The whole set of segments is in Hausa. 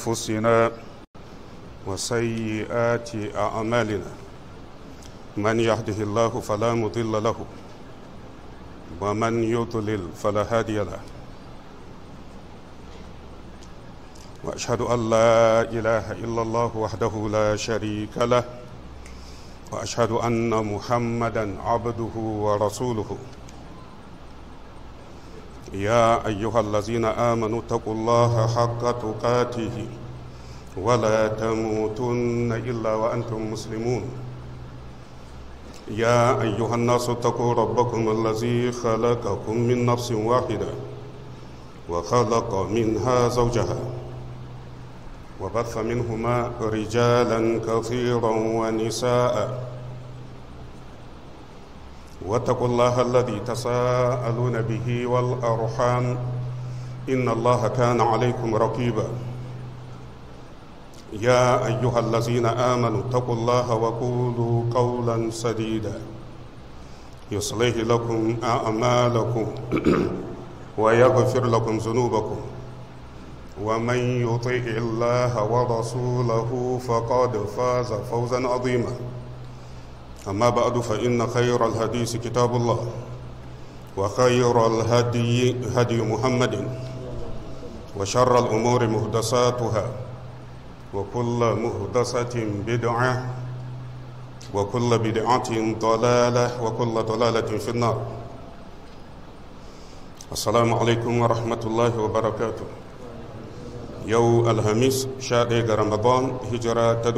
أنفسنا وسيئات أعمالنا من يهده الله فلا مضل له ومن يضلل فلا هادي له واشهد ان لا اله الا الله وحده لا شريك له واشهد ان محمدا عبده ورسوله يا ايها الذين امنوا اتقوا الله حق تقاته ولا تموتن الا وانتم مسلمون يا ايها الناس اتقوا ربكم الذي خلقكم من نفس واحده وخلق منها زوجها وبث منهما رجالا كثيرا ونساء واتقوا الله الذي تساءلون به والارحام ان الله كان عليكم رقيبا يا ايها الذين امنوا اتقوا الله وقولوا قولا سديدا يصلح لكم اعمالكم ويغفر لكم ذنوبكم ومن يطع الله ورسوله فقد فاز فوزا عظيما اما بعد فان خير الحديث كتاب الله وخير الهدي هدي محمد وشر الامور محدثاتها وكل محدثه بدعه وكل بدعه ضلاله وكل ضلاله في النار السلام عليكم ورحمه الله وبركاته yau alhamis 11 ga ramadan hijira ta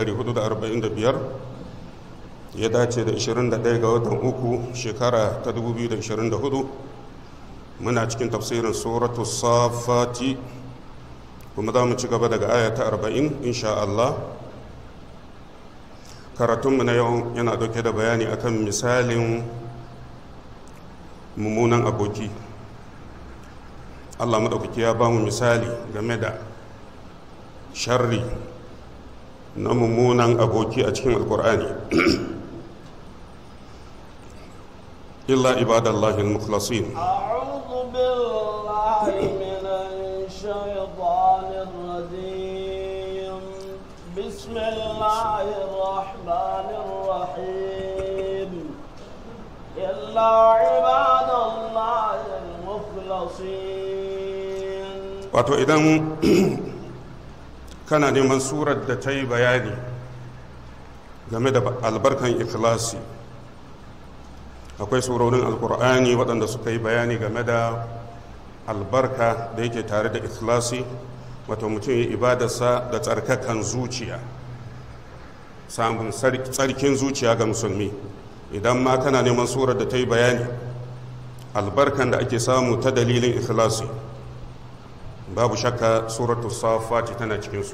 1445 ya dace da 21 ga watan uku shekara ta 2024 muna cikin tafsirin suratu safati kuma za mu ci gaba daga aya ta 40 insha Allah karatunmu na yau yana dauke da bayani akan misalin mummunan aboki Allah maɗaukaki ya ba mu misali game da sharri na mummunan aboki a cikin alkur'ani illa ibadallahi al-mukhlasin أعوذ بالله من الشيطان الرجيم بسم الله الرحمن الرحيم إلا عباد الله المخلصين wato idan kana neman surar da ta yi bayani game da albarkan ikhlasi akwai surorin alkur'ani waɗanda suka yi bayani game da albarka da yake tare da ikhlasi wato mutum ya ibadarsa da tsarkakan zuciya samun tsarkin zuciya ga musulmi idan ma kana neman surar da ta yi bayani albarkan da ake samu ta dalilin ikhlasi babu shakka suratu safati tana cikinsu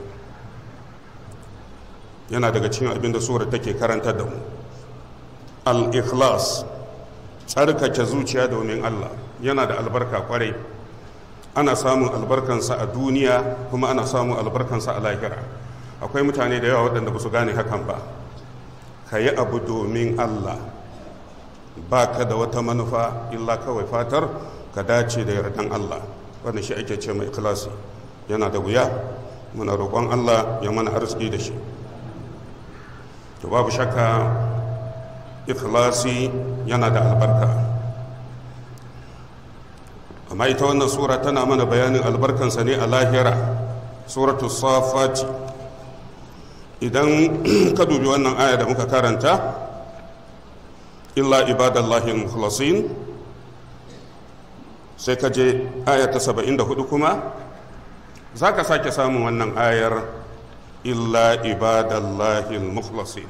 yana daga cikin abin da surar take karanta da mu al-ikhlas tsarkake zuciya domin Allah yana da albarka kwarai ana samun albarkansa a duniya kuma ana samun albarkansa a lahira akwai mutane da yawa waɗanda ba su gane hakan ba ka yi abu domin Allah ba ka da wata manufa illa kawai fatar ka dace da yardan Allah wanda shi ake ce mai ikhlasi yana da wuya muna roƙon Allah ya mana arziki da shi to babu shakka ikhlasi yana da albarka amma ita wannan sura tana mana bayanin albarkansa ne a lahira suratu safati idan ka dubi wannan aya da muka karanta illa ibadallahi mukhlasin sai ka je aya ta 74 kuma za ka sake samun wannan ayar illa ibadallahi mukhlasin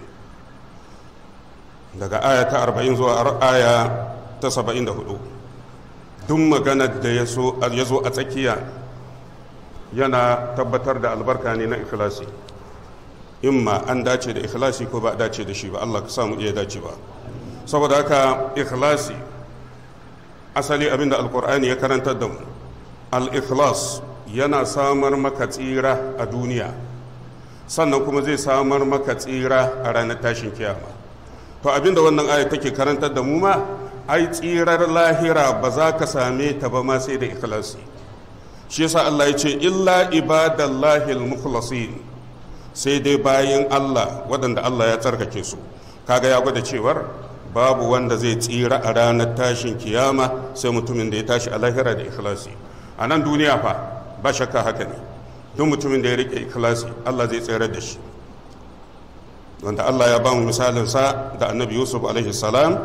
daga aya ta 40 zuwa aya ta 74 duk maganar da ya zo a tsakiya yana tabbatar da albarka ne na ikhlasi imma an dace da ikhlasi ko ba a dace da shi ba Allah ka samu iya dace ba saboda haka ikhlasi asali abinda alkur'ani ya karantar da mu al-ikhlas yana samar maka tsira a duniya sannan kuma zai samar maka tsira a ranar tashin kiyama to abinda wannan aya take karantar da mu ma ai tsirar lahira ba za ka same ta ba ma sai da ikhlasi shi yasa Allah ya ce illa ibadallahi al-mukhlasin sai dai bayan Allah waɗanda Allah ya tsarkake su kaga ya gwada cewar babu wanda zai tsira a ranar tashin kiyama sai mutumin da ya tashi a lahira da ikhlasi a nan duniya fa ba shakka haka ne duk mutumin da ya rike ikhlasi Allah zai tsira da shi wanda Allah ya ba mu misalin sa da annabi Yusuf alaihi salam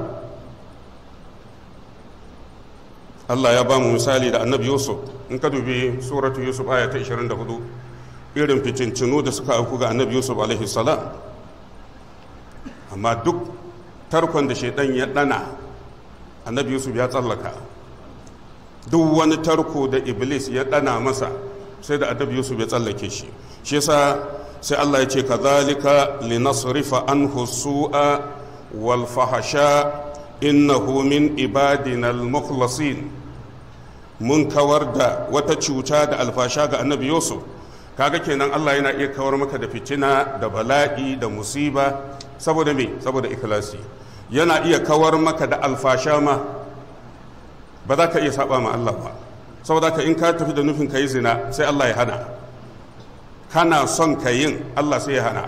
Allah ya ba mu misali da annabi Yusuf in ka dubi suratu Yusuf aya ta 24 irin fitincinu da suka auku ga annabi Yusuf alaihi salam amma duk tarkon da shaidan ya dana annabi Yusuf ya tsallaka duk wani tarko da iblis ya dana masa sai da annabi Yusuf ya tsallake shi shi yasa sai Allah ya ce kadhalika linasrifa anhu su'a wal fahsha innahu min ibadina al-mukhlasin mun kawar da wata cuta da alfasha ga annabi yusuf kaga kenan allah yana iya kawar maka da fitina da bala'i da musiba saboda me saboda ikhlasi yana iya kawar maka da alfasha ma ba za ka iya saba ma allah ba saboda ka in ka tafi da nufin ka yi zina sai allah ya hana kana son ka yin allah sai ya hana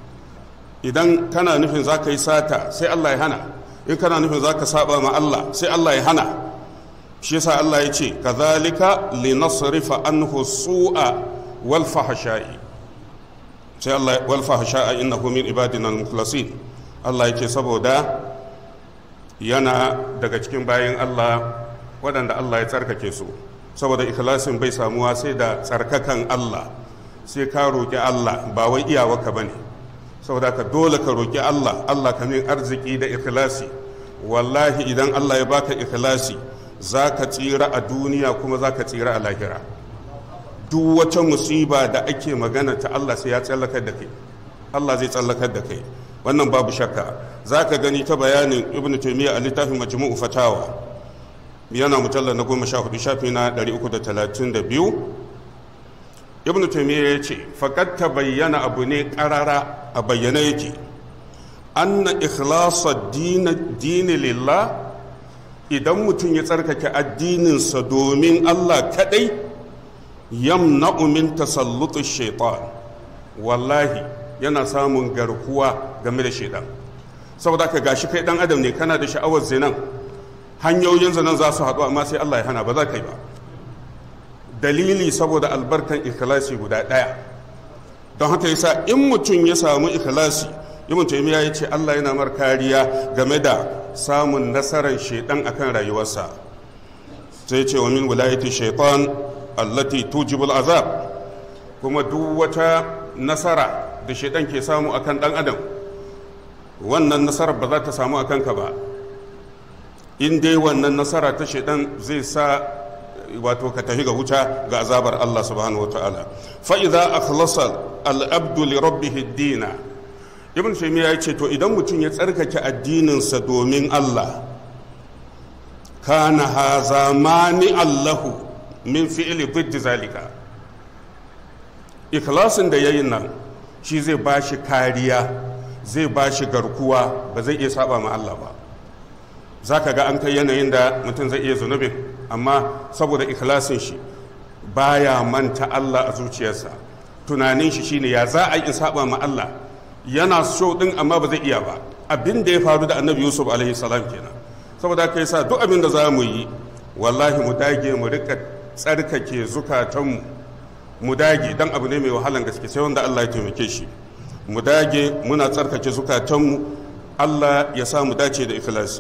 idan kana nufin za ka yi sata sai allah ya hana in kana nufin za ka saba ma allah sai allah ya hana shi yasa Allah ya ce kazalika linasrifa anhu su'a wal fahsha'i sai Allah wal fahsha'a innahu min ibadina al-mukhlasin Allah ya ce saboda yana daga cikin bayan Allah waɗanda Allah ya tsarkake su saboda ikhlasin bai samuwa sai da tsarkakan Allah sai ka roƙi Allah ba wai iyawarka bane saboda ka dole ka roƙi Allah Allah ka min arziki da ikhlasi wallahi idan Allah ya baka ikhlasi za ka tsira a duniya kuma za ka tsira a lahira duk wata musiba da ake magana ta Allah sai ya tsallakar da kai Allah zai tsallakar da kai wannan babu shakka za ka gani ta bayanin ibn taymiyyah a littafin majmu'u fatawa yana mujallar na goma sha hudu shafi na 332 ibn taymiyyah ya ce faƙad ta bayyana abu ne ƙarara a bayyana yake anna ikhlasa dini lillah idan mutum ya tsarkake addininsa domin Allah kadai yamna'u min tasallutu shaitan wallahi yana samun garkuwa game da shaitan saboda ka gashi kai dan adam ne kana da sha'awar zinan hanyoyin zinan za su haɗu amma sai Allah ya hana ba za ka yi ba dalili saboda albarkan ikhlasi guda ɗaya don haka yasa in mutum ya samu ikhlasi ibn taymiya ya ce Allah yana mar kariya game da samun nasarar shaidan akan rayuwarsa sai ce wa min wilayati shaitan allati tujibul azab kuma duk wata nasara da shaidan ke samu akan dan adam wannan nasarar ba za ta samu akan ka ba in dai wannan nasara ta shaidan zai sa wato ka tafi ga wuta ga azabar Allah subhanahu wataala fa idza akhlasa al-abdu li rabbih ad-dina ibn taymiya ya ce to idan mutum ya tsarkake addininsa domin Allah kana haza mani allahu min fi'li diddi zalika ikhlasin da yayin nan shi zai ba shi kariya zai ba shi garkuwa ba zai iya saba ma Allah ba za ka ga an kai yanayin da mutum zai iya zunubin amma saboda ikhlasin shi baya manta Allah a zuciyarsa tunanin shi shine ya za a yi saba ma Allah yana so din amma ba zai iya ba abin da ya faru da annabi yusuf alaihi salam kenan saboda haka yasa duk abin da za mu yi wallahi mu dage mu rika tsarkake zukatanmu mu dage dan abu ne mai wahalan gaske sai wanda Allah ya taimake shi mu dage muna tsarkake zukatanmu Allah ya sa mu dace da ikhlasi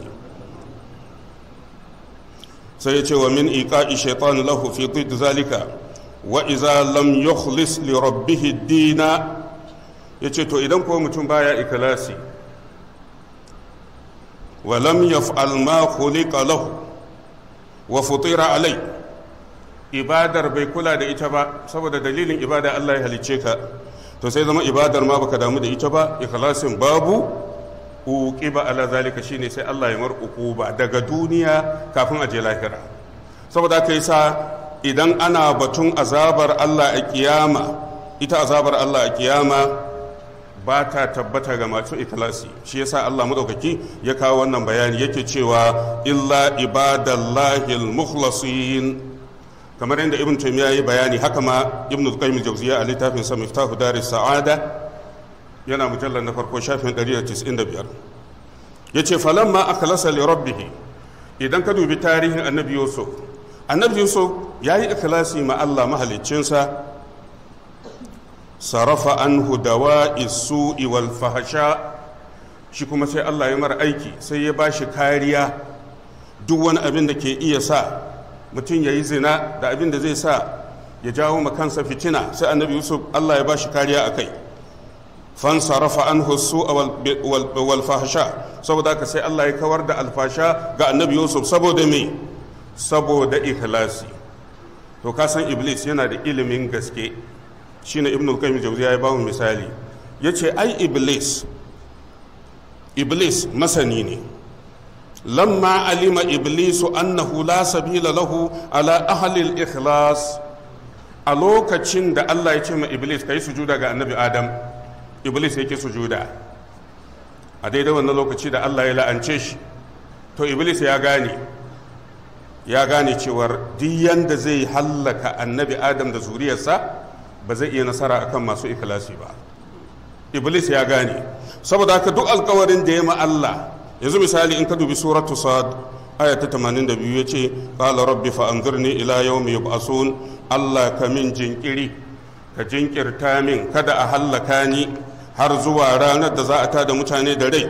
sai ya ce wa min iqa'i shaytan lahu fi ضد zalika wa idza lam yukhlis li rabbih ad-dina yace to idan ko mutum baya ikhlasi wa lam yaf'al ma khuliqa lahu wa futira alai ibadar bai kula da ita ba saboda dalilin ibada Allah ya halice ka to sai zama ibadar ma baka damu da ita ba ikhlasin babu uqiba ala zalika shine sai Allah ya mar uquba daga duniya kafin a je lahira saboda kai sa idan ana batun azabar Allah a kiyama ita azabar Allah a kiyama ba ta tabbata ga masu ikhlasi shi yasa Allah madaukaki ya kawo wannan bayani yake cewa illa ibadallahi al-mukhlasin kamar yadda ibn taymiya yi bayani haka ma ibn qayyim al-jawziyya a littafin sa miftahu daris sa'ada yana mujallar na farko shafin 195 yace falamma akhlasa li rabbih idan ka dubi tarihin annabi yusuf annabi yusuf yayi ikhlasi ma Allah mahaliccinsa sarafa anhu dawa'i su'i wal fahsha shi kuma sai Allah ya mara aiki sai ya bashi kariya duk wani abin da ke iya sa mutum ya yi zina da abin da zai sa ya jawo ma kansa fitina sai annabi yusuf Allah ya bashi kariya a kai fansarafa an husu wal fahsha saboda haka sai Allah ya kawar da alfasha ga annabi yusuf saboda me saboda ikhlasi to ka san iblis yana da ilimin gaske shine ibnu qayyim jawziya ya bamu misali yace ai iblis iblis masani ne lamma alima iblisu annahu la sabila lahu ala ahli al-ikhlas a lokacin da Allah ya ce ma iblis kai sujuda ga annabi adam iblis yake sujuda a daidai wannan lokaci da Allah ya la'ance shi to iblis ya gane ya gane cewar duk yanda zai hallaka annabi adam da zuriyarsa ba zai iya nasara akan masu ikhlasi ba iblis ya gane saboda haka duk alkawarin da ya ma Allah yanzu misali in ka dubi suratu sad aya ta 82 yace qala rabbi fa anzirni ila yawmi yub'asun Allah ka min jinkiri ka jinkirta min kada a hallaka ni har zuwa ranar da za a tada mutane da rai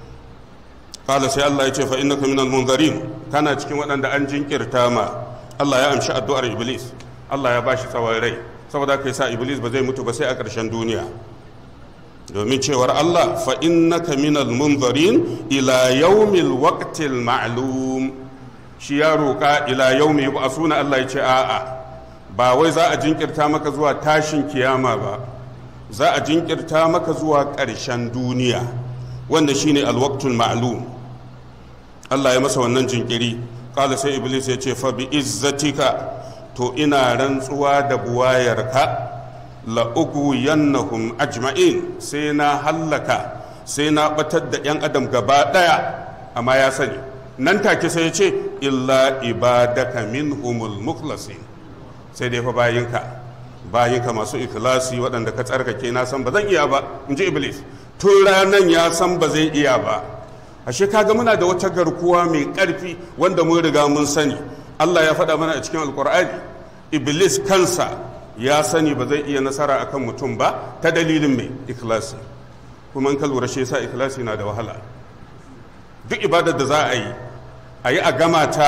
qala sai Allah ya ce fa innaka minal munzirin kana cikin waɗanda an jinkirta ma Allah ya amshi addu'ar iblis Allah ya bashi tsawon rai saboda kai sa iblis ba zai mutu ba sai a ƙarshen duniya domin cewar Allah fa innaka minal munzarin ila yaumil waqtil ma'lum shi ya roƙa ila yaumi yub'asuna Allah ya ce a'a ba wai za a jinkirta maka zuwa tashin kiyama ba za a jinkirta maka zuwa ƙarshen duniya wanda shine alwaqtul ma'lum Allah ya masa wannan jinkiri qala sai iblis ya ce fa bi izzatika to ina rantsuwa da buwayarka la'uguyannahum ajma'in sai na hallaka sai na batar da 'yan adam gaba ɗaya amma ya sani nan take sai ya ce illa ibadaka minhumul mukhlasin sai dai fa bayinka bayinka masu ikhlasi waɗanda ka tsarkake na san ba zan iya ba in ji iblis tun ranan ya san ba zai iya ba ashe kaga muna da wata garkuwa mai ƙarfi wanda mun riga mun sani Allah ya faɗa mana a cikin alkur'ani iblis kansa ya sani ba zai iya nasara akan mutum ba ta dalilin mai ikhlasi kuma in ka lura shi yasa ikhlasi na da wahala duk ibadar da za a yi a yi a gama ta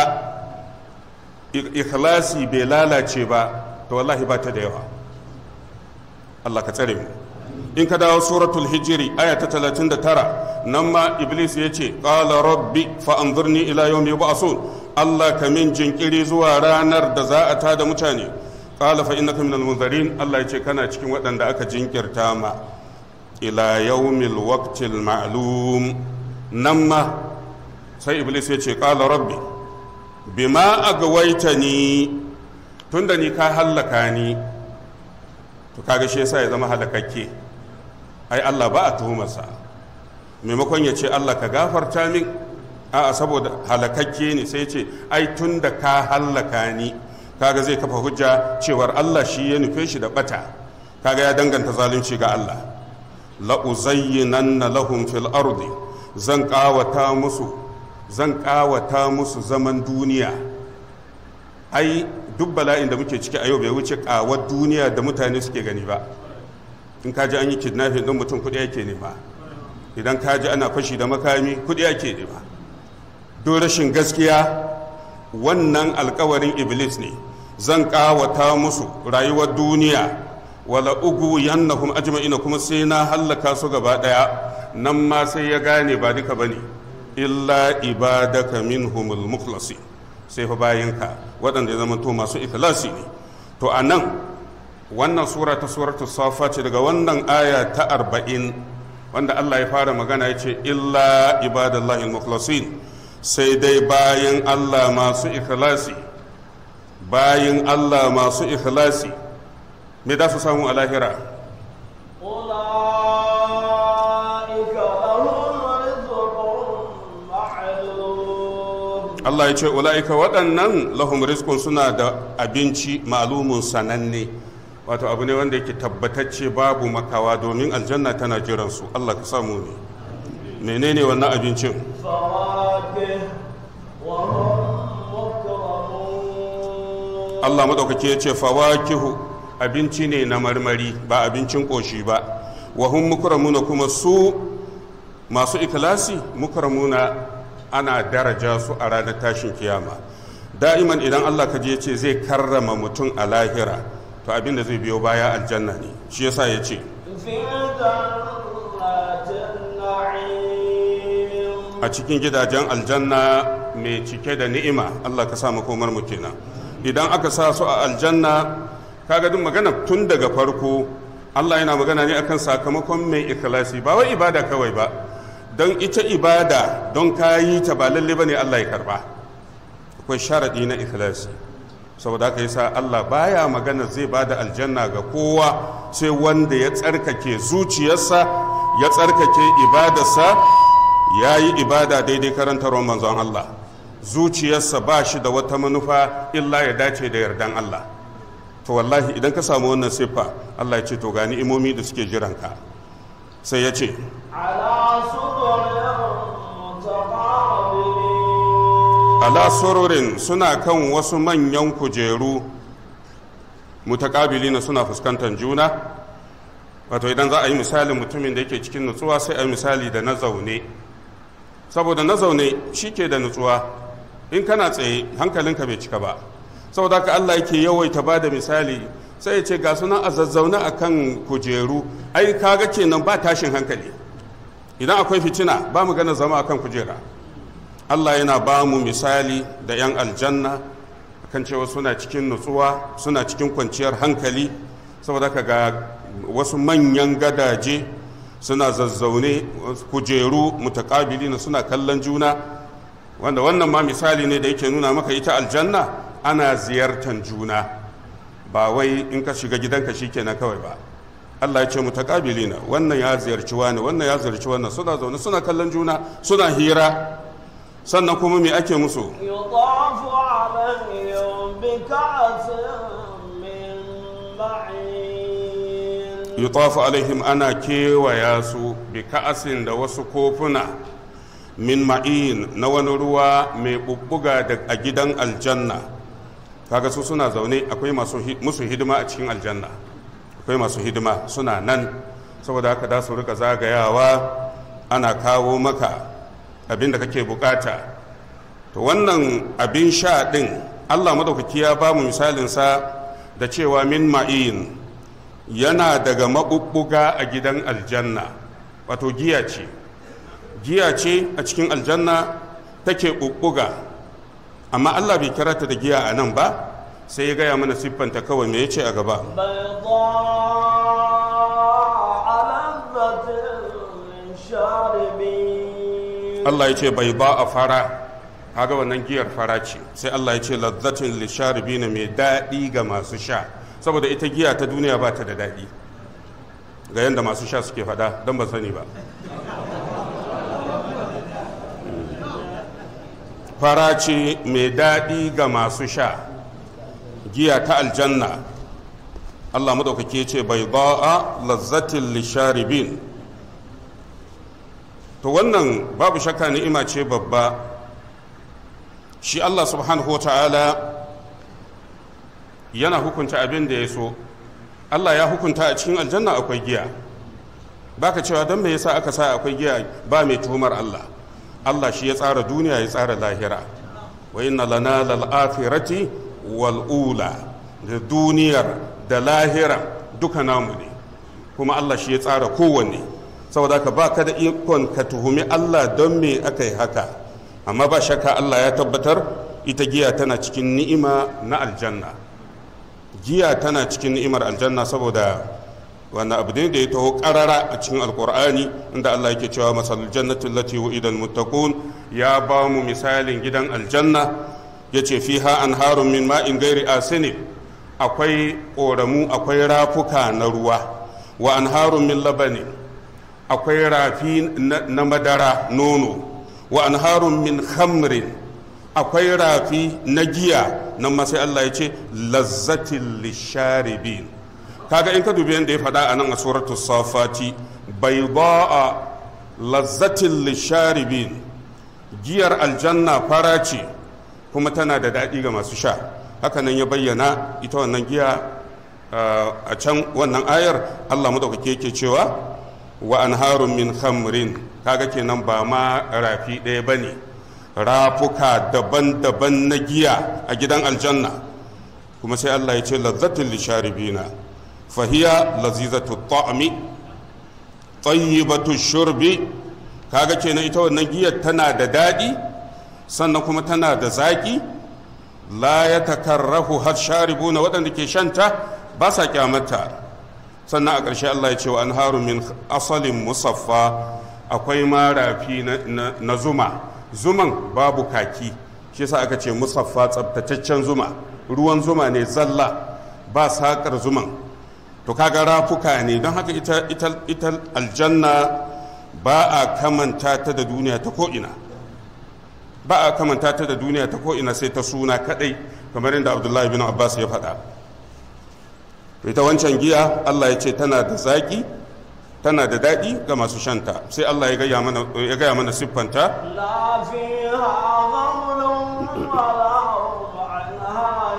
ikhlasi bai lalace ba to wallahi ba ta da yawa Allah ka tsare mu in ka dawo suratul hijiri aya ta 39 nan ma iblis ya ce qala rabbi fa anzurni ila yawmi yub'asun Allah ka min jinkiri zuwa ranar da za a tada mutane qala fa innaka minal munzirin Allah ya ce kana cikin waɗanda aka jinkirta ma ila yawmil waqtil ma'lum nan ma sai iblis ya ce qala rabbi bima agwaitani tunda ni ka hallaka ni to kaga shi yasa ya zama halakakke ai Allah ba a tuhumarsa maimakon ya ce Allah ka gafarta min a'a saboda halakakke ne sai ya ce ai tunda ka hallaka ni kaga zai kafa hujja cewar Allah shi ya nufe shi da bata kaga ya danganta zalunci ga Allah la uzayyinanna lahum fil ardi zan kawata musu zan kawata musu zaman duniya ai duk bala'in da muke ciki a yau bai wuce kawar duniya da mutane suke gani ba in ka ji an yi kidnapping din mutum kuɗi yake nema idan ka ji ana fashi da makami kuɗi yake nema don rashin gaskiya wannan alkawarin iblis ne zan kawata musu rayuwar duniya wala ugu yannahum ajma'ina kuma sai na hallaka su gaba daya nan ma sai ya gane ba duka bane illa ibadaka minhumul mukhlasin sai fa bayinka waɗanda ya zama to masu ikhlasi ne to anan wannan sura ta suratul safa ce daga wannan aya ta arba'in wanda Allah ya fara magana ya ce illa ibadallahi mukhlasin sai dai bayan Allah masu ikhlasi bayan Allah masu ikhlasi me za su samu a lahira أولئك لهم رزق معلوم Allah ya ce ula'ika waɗannan lahum rizqun suna da abinci ma'lumun sananne wato abu ne wanda yake tabbatacce babu makawa domin aljanna tana jiran su Allah ka samu ne menene wannan abincin فواكه وهم مكرمون Allah madaukake ya ce fawakihu abinci ne na marmari ba abincin koshi ba wa hum mukramuna kuma su masu ikhlasi mukramuna ana daraja su a ranar tashin kiyama da'iman idan Allah ka je ce zai karrama mutum a lahira to abin da zai biyo baya aljanna ne shi yasa ya ce في جنات النعيم a cikin gidajen aljanna mai cike da ni'ima Allah ka sa makomar mu kenan idan aka sa su a aljanna kaga duk magana tun daga farko Allah yana magana ne akan sakamakon mai ikhlasi ba wai ibada kawai ba don ita ibada don ka yi ta ba lalle bane Allah ya karba akwai sharadi na ikhlasi saboda haka yasa Allah baya magana zai bada aljanna ga kowa sai wanda ya tsarkake zuciyarsa ya tsarkake ibadarsa ya yi ibada daidai karantarwar manzon Allah zuciyarsa ba shi da wata manufa illa ya dace da yardan Allah to wallahi idan ka samu wannan siffa Allah ya ce to gani imomi da suke jiranka sai ya ce على سرر متقابلين ala sururin suna kan wasu manyan kujeru mutakabilina suna fuskantar juna wato idan za a yi misalin mutumin da yake cikin nutsuwa sai a yi misali da na zaune saboda na zaune shi ke da nutsuwa in kana tsaye hankalinka bai cika ba saboda haka Allah yake yawaita ba da misali sai ya ce ga sunan a zazzaune a kan kujeru ai kaga kenan ba tashin hankali idan akwai fitina ba mu gana zama akan kujera Allah yana ba mu misali da 'yan aljanna kan cewa suna cikin nutsuwa suna cikin kwanciyar hankali saboda ka ga wasu manyan gadaje suna zazzaune kujeru mutakabili na suna kallon juna wanda wannan ma misali ne da yake nuna maka ita aljanna ana ziyartar juna ba wai in ka shiga gidanka shikenan kawai ba Allah ya ce mutakabilina wannan ya ziyarci wani wannan ya ziyarci wannan suna zaune suna kallon juna suna hira sannan kuma me ake musu يطاف عليهم بكأس من معين yutafu alaihim ana kewaya su bi ka'asin da wasu kofuna min ma'in na wani ruwa mai bubbuga da a gidan aljanna kaga su suna zaune akwai masu hi- musu hidima a cikin aljanna akwai masu hidima suna nan saboda haka da su rika zagayawa ana kawo maka abin da kake bukata to wannan abin sha din allah madaukaki ya ba mu misalinsa da cewa min ma'in yana daga maɓuɓɓuga a gidan aljanna wato giya ce giya ce a cikin aljanna take ɓuɓɓuga amma allah bai kira ta da giya a nan ba sai ya gaya mana siffanta kawai me ya ce a gaba بيضاء لذة للشاربين allah ya ce bai ba a fara kaga wannan giyar fara ce sai allah ya ce lazzatin lisharibina mai daɗi ga masu sha saboda ita giya ta duniya ba ta da daɗi ga yadda masu sha suke faɗa don ba sani ba fara ce mai daɗi ga masu sha giya ta aljanna allah maɗaukaki ce bai ba'a lazzatin lisharibin to wannan babu shakka ni'ima ce babba shi allah subhanahu wa ta'ala yana hukunta abin da ya so allah ya hukunta a cikin aljanna akwai giya baka cewa don me yasa aka sa akwai giya ba mai tuhumar allah allah shi ya tsara duniya ya tsara lahira wa inna lana lal akhirati wal ula da duniyar da lahira duka namu ne kuma allah shi ya tsara kowanne saboda ka ba ka da ikon ka tuhumi allah don me aka yi haka amma ba shakka allah ya tabbatar ita giya tana cikin ni'ima na aljanna giya tana cikin ni'imar aljanna saboda wannan abu ne da ya taho karara a cikin alkur'ani inda Allah yake cewa masalul jannati allati wu'ida almuttaqun ya ba mu misalin gidan aljanna yace fiha anharun min ma'in ghairi asini akwai koramu akwai rafuka na ruwa wa anharun min labani akwai rafi na madara nono wa anharun min khamrin akwai rafi na giya nan ma sai Allah ya ce lazzatil lisharibin kaga in ka dubi yadda ya faɗa a nan a suratul safati bayda'a lazzatil lisharibin giyar aljanna fara ce kuma tana da daɗi ga masu sha haka nan ya bayyana ita wannan giya a can wannan ayar Allah madaukake yake cewa wa anharun min khamrin kaga kenan ba ma rafi ɗaya bane rafuka daban-daban na giya a gidan aljanna kuma sai Allah ya ce lazzatul lisharibina fahiya lazizatu ta'mi tayyibatu shurbi kaga kenan ita wannan giyar tana da daɗi sannan kuma tana da zaƙi la ya takarrahu har sharibuna waɗanda ke shanta ba sa kyamata sannan a ƙarshe Allah ya ce wa anharu min asalin musaffa akwai marafi na zuma zuman babu kaki shi yasa aka ce musaffa tsabtataccen zuma ruwan zuma ne zalla ba saƙar zuman to kaga rafuka ne don haka ita, ita, ita aljanna ba a kamanta ta da duniya ta ko'ina ba a kamanta ta da duniya ta ko'ina sai ta suna kadai kamar yadda abdullahi bin abbas ya faɗa ita wancan giya allah ya ce tana da zaƙi tana da daɗi ga masu shanta sai allah ya gaya mana siffanta لا فيها غول ولا هم عنها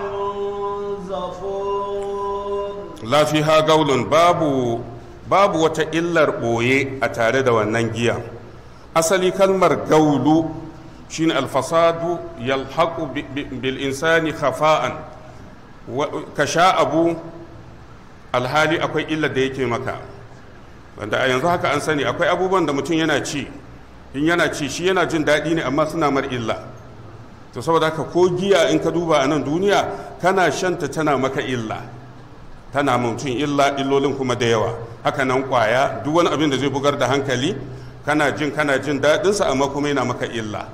ينزفون lafiha gaulun babu babu wata illar ɓoye a tare da wannan giya asali kalmar gaulu shine alfasadu yalhaqu bi- bi- bil insani khafa'an Wa- ka sha abu alhali akwai illar da yake maka wanda a yanzu haka an sani akwai abubuwan da mutum yana ci in yana ci shi yana jin daɗi ne amma suna mar illa to saboda haka ko giya in ka duba a nan duniya kana shanta tana maka illa tana mutum illa illolin kuma da yawa haka nan kwaya duk wani abin da zai bugar da hankali kana jin kana jin daɗinsa amma kuma yana maka illa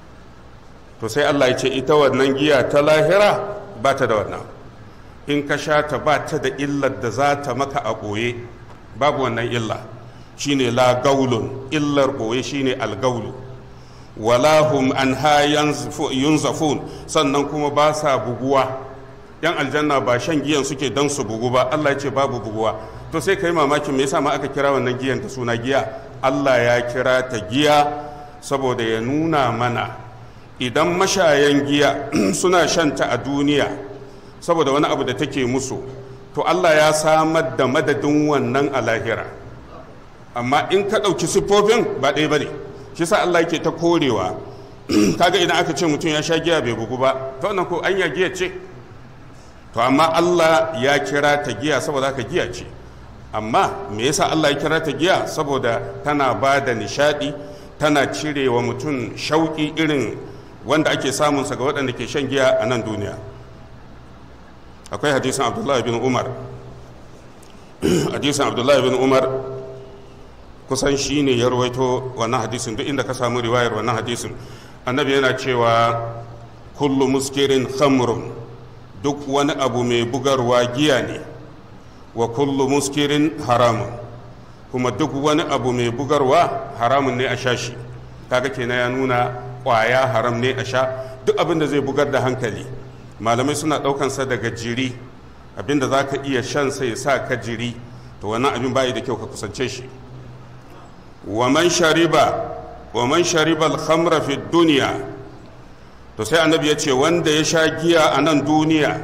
to sai Allah ya ce ita wannan giya ta lahira ba ta da wannan in ka sha ta ba ta da illar da za ta maka a ɓoye babu wannan illa shine la gaulun illar ɓoye shine algaulu wala hum anha yunzafun sannan kuma ba sa buguwa yan aljanna ba shan giyan suke dan su bugu ba Allah ya ce babu buguwa to sai kai mamakin me yasa ma aka kira wannan giyan ta suna giya Allah ya kira ta giya saboda ya nuna mana idan mashayan giya suna shanta a duniya saboda wani abu da take musu to Allah ya samar da madadin wannan a lahira amma in ka ɗauki siffofin ba ɗaya ba ne shi sa Allah yake ta korewa kaga idan aka ce mutum ya sha giya bai bugu ba to wannan ko anya giya ce to amma Allah ya kira ta giya saboda haka giya ce amma me yasa Allah ya kira ta giya saboda tana ba da nishadi tana cire wa mutum shauƙi irin wanda ake samunsa ga waɗanda ke shan giya a nan duniya akwai hadisin abdullahi bin umar hadisin abdullahi bin umar kusan shi ne ya rawaito wannan hadisin duk inda ka samu riwayar wannan hadisin annabi yana cewa kullu muskirin khamrun duk wani abu mai bugarwa giya ne wa kullu muskirin haramun kuma duk wani abu mai bugarwa haramun ne a sha shi kaga kenan ya nuna kwaya haram ne a sha duk abin da zai bugar da hankali malamai suna ɗaukansa daga jiri abin da za ka iya shan sai ya sa ka jiri to wannan abin bayi da kyau ka kusance shi wa man shariba wa man shariba al-khamra fi dunya to sai annabi ya ce wanda ya sha giya a nan duniya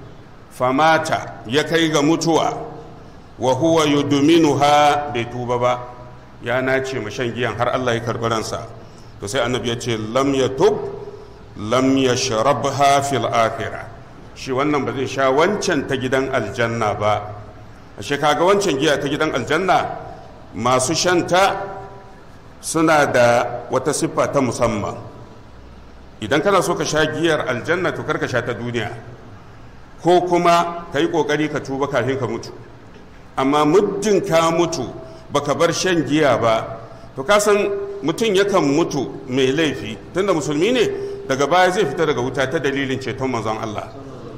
famata ya kai ga mutuwa wa huwa yudminuha bai tuba ba ya nace ma shan giyan har Allah ya karɓi ransa to sai annabi ya ce lam yatub lam yashrabha fil akhirah shi wannan ba zai sha wancan ta gidan aljanna ba ashe kaga wancan giya ta gidan aljanna masu shanta suna da wata siffa ta musamman idan kana so ka sha giyar aljanna to kar ka sha ta duniya ko kuma ka yi ƙoƙari ka tuba kafin ka mutu amma muddin ka mutu baka bar shan giya ba to ka san mutum yakan mutu mai laifi tunda musulmi ne daga baya zai fita daga wuta ta dalilin ceton manzon Allah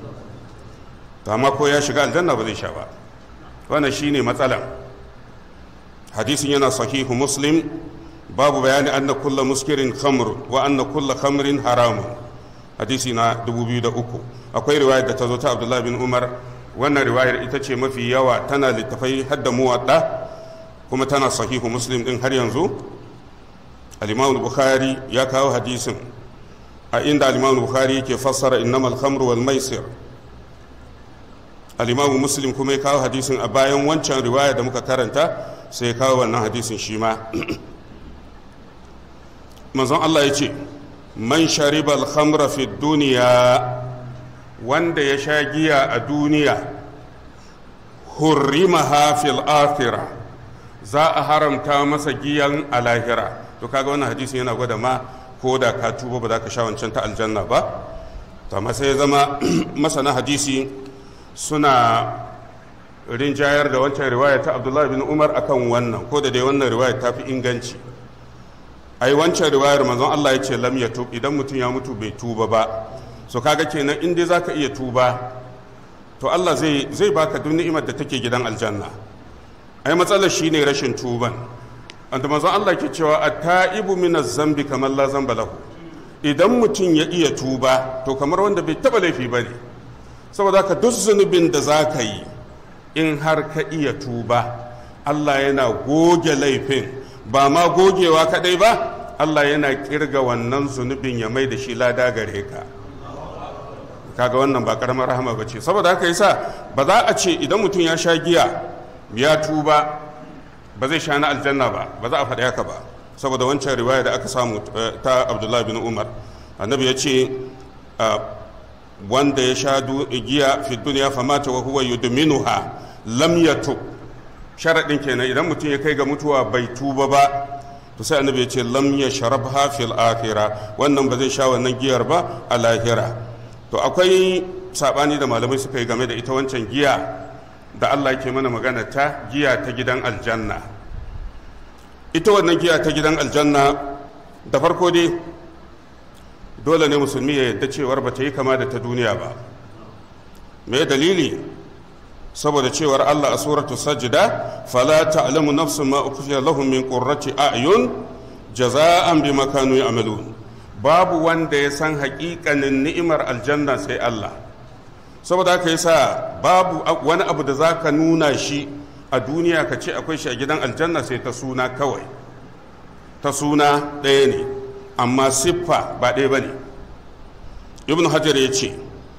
to amma ko ya shiga aljanna ba zai sha ba wannan shine matsalan hadisin yana sahihu muslim babu bayani anna kulla muskirin khamr wa anna kulla khamrin haramun hadisi na 2003 akwai riwayar da ta zo ta abdullahi bin umar wannan riwayar ita ce mafi yawa tana littafai hadda muwadda kuma tana sahihu muslim din har yanzu al-imam bukhari ya kawo hadisin a inda al-imam bukhari yake fassara innamal khamru wal maisir al-imam muslim kuma ya kawo hadisin a bayan wancan riwaya da muka karanta sai ya kawo wannan hadisin shi ma manzon Allah ya ce man shariba al-khamra fi duniya wanda ya sha giya a duniya hurrimaha fil akhirah za a haramta masa giyan a lahira to kaga wannan hadisin yana gwada ma ko da ka tuba ba za ka sha wancan ta aljanna ba to amma sai ya zama masana hadisi suna rinjayar da wancan riwaya ta abdullahi bin umar akan wannan ko da dai wannan riwaya ta fi inganci ai wancan riwayar manzon Allah ya ce lam yatub idan mutum ya mutu bai tuba ba so kaga kenan in dai zaka iya tuba to Allah zai zai baka duk ni'imar da take gidan aljanna ai matsalar shine rashin tuban wanda manzon Allah ke cewa at-ta'ibu min zambi kamar la zamba lahu idan mutum ya iya tuba to kamar wanda bai taba laifi bane saboda ka duk zunubin da zaka yi in har ka iya tuba Allah yana goge laifin ba ma gogewa kadai ba Allah yana kirga wannan zunubin ya mai da shi lada gare ka kaga wannan ba karamar rahama ba ce saboda haka yasa ba za a ce idan mutum ya sha giya ya tuba ba zai sha na aljanna ba ba za a faɗi haka ba saboda wancan riwaya da aka samu ta abdullahi bin umar annabi ya ce wanda ya sha giya fi duniya famata wa huwa yudminuha lam yatub sharaɗin kenan idan mutum ya kai ga mutuwa bai tuba ba to sai annabi ya ce lam ya sharabha fil akhira wannan ba zai sha wannan giyar ba a lahira to akwai sabani da malamai suka yi game da ita wancan giya da Allah ke mana magana ta giya ta gidan aljanna ita wannan giya ta gidan aljanna da farko dai dole ne musulmi ya yadda cewar ba ta yi kama da ta duniya ba me dalili saboda cewar Allah a suratu sajda fala ta'lamu nafsun ma ukhfiya lahum min qurrati a'yun jaza'an bima kanu ya'malun babu wanda ya san haƙiƙanin ni'imar aljanna sai Allah saboda haka yasa babu wani abu da zaka nuna shi a duniya ka ce akwai shi a gidan aljanna sai ta suna kawai ta suna ɗaya ne amma siffa ba ɗaya ba ne ibn hajar ya ce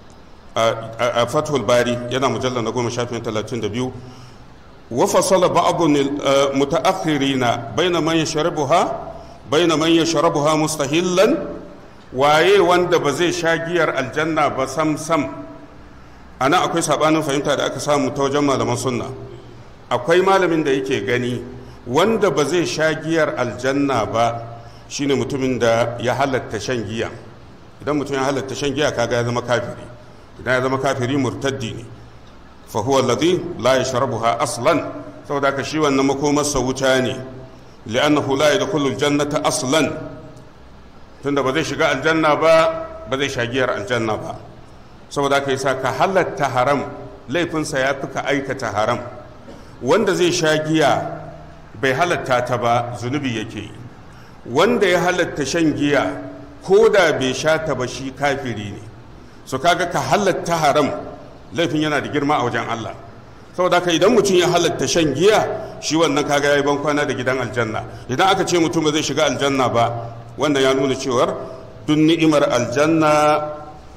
a fathul bari yana mujallar na goma shafin talatin da biyu wa fasala ba'abun mutaakhirina baina man yashrabuha baina man yashrabuha mustahillan waye wanda ba zai sha giyar aljanna ba sam sam ana akwai sabanin fahimta da aka samu ta wajen malaman sunna akwai malamin da yake gani wanda ba zai sha giyar aljanna ba shine mutumin da ya halatta shan giya idan mutum ya halatta shan giya kaga ya zama kafiri idan ya zama kafiri murtaddi ne fa huwa alladhi la yashrabuha aslan saboda ka shi wannan makomarsa wuta ne li'annahu la yadkhulu aljannata aslan tunda ba zai shiga aljanna ba ba zai sha giyar aljanna ba saboda ka yasa ka halatta haram laifinsa ya fi ka aikata haram wanda zai sha giya bai halatta ta ba zunubi yake yi wanda ya halatta shan giya ko da bai sha ta ba shi kafiri ne so kaga ka halatta haram laifin yana da girma a wajen Allah saboda haka idan mutum ya halatta shan giya shi wannan kaga yayi ban kwana da gidan aljanna idan aka ce mutum ba zai shiga aljanna ba wannan ya nuna cewar duk ni'imar aljanna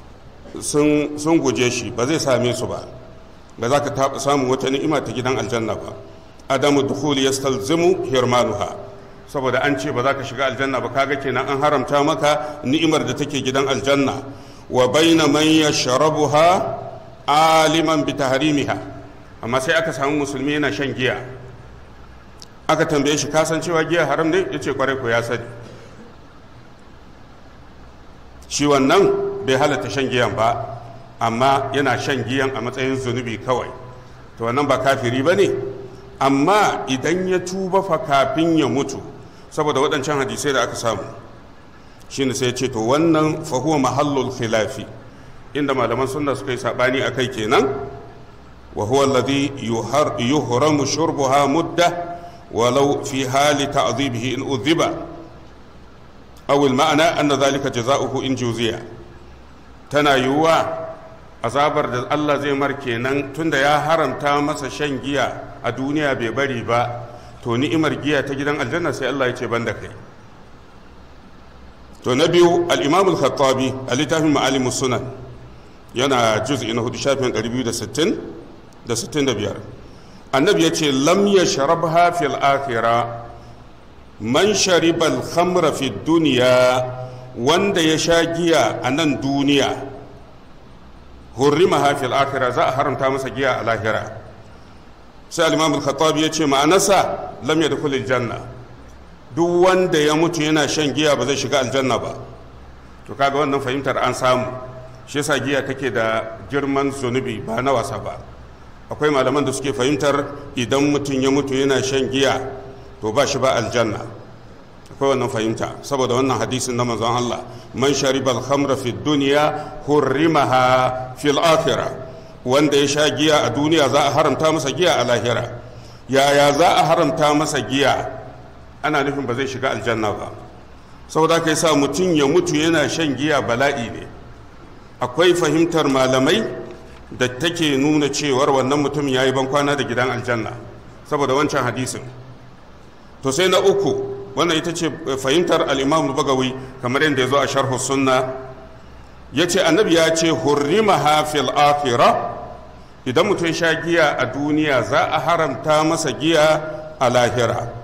sun sun guje shi ba zai same su ba ba za ka samu wata ni'ima ta gidan aljanna ba adamu dukhuli yastalzimu hirmanuha saboda an ce ba za ka shiga aljanna ba kaga kenan an haramta maka ni'imar da take gidan aljanna wa baina man yashrabuha aliman bi tahrimiha amma sai aka samu musulmi yana shan giya aka tambaye shi kasan cewa giya haram ne yace kwarai ko ya sani shi wannan bai halatta shan giyan ba amma yana shan giyan a matsayin zunubi kawai to wannan ba kafiri ba ne amma idan ya tuba fa kafin ya mutu saboda waɗancan hadisai da aka samu shine sai ce to wannan fahuwa mahallul khilafi inda malaman sunna suka yi sabani a kai kenan wa huwa alladhi yuhramu shurbuha mudda walau fi hali ta'dhibihi in udhiba aw al ma'na anna dhalika jazaohu in juziya tana yiwuwa azabar da Allah zai mar kenan tunda ya haramta masa shan giya a duniya bai bari ba to ni'imar giya ta gidan aljanna sai Allah ya ce ban da kai to na biyu al-imam al-khattabi a littafin ma'alim sunan yana juz'i na hudu shafin 260 da 65 annabi ya ce lam yashrabha fil akhirah man shariba al-khamra fi dunya wanda ya sha giya a nan duniya hurrimaha fil akhirah za a haramta masa giya a lahira sai al-imam al-khattabi ya ce ma'anarsa lam yadkhul al-janna duk wanda ya mutu yana shan giya ba zai shiga aljanna ba to kaga wannan fahimtar an samu shi yasa giya take da girman zunubi ba na wasa ba akwai malaman da suke fahimtar idan mutum ya mutu yana shan giya to ba shi ba aljanna akwai wannan fahimta saboda wannan hadisin na manzon Allah man shariba al-khamra fi dunya hurrimaha fil akhirah wanda ya sha giya a duniya za a haramta masa giya a lahira yaya za a haramta masa giya ana nufin ba zai shiga aljanna ba saboda kai sa mutum ya mutu yana shan giya bala'i ne akwai fahimtar malamai da take nuna cewar wannan mutum ya yi bankwana da gidan aljanna saboda wancan hadisin to sai na uku wannan ita ce fahimtar al'imam bagawi kamar yadda ya zo a sharhu sunna ya ce annabi ya ce hurrima hafil akhira idan mutum sha giya a duniya za a haramta masa giya a lahira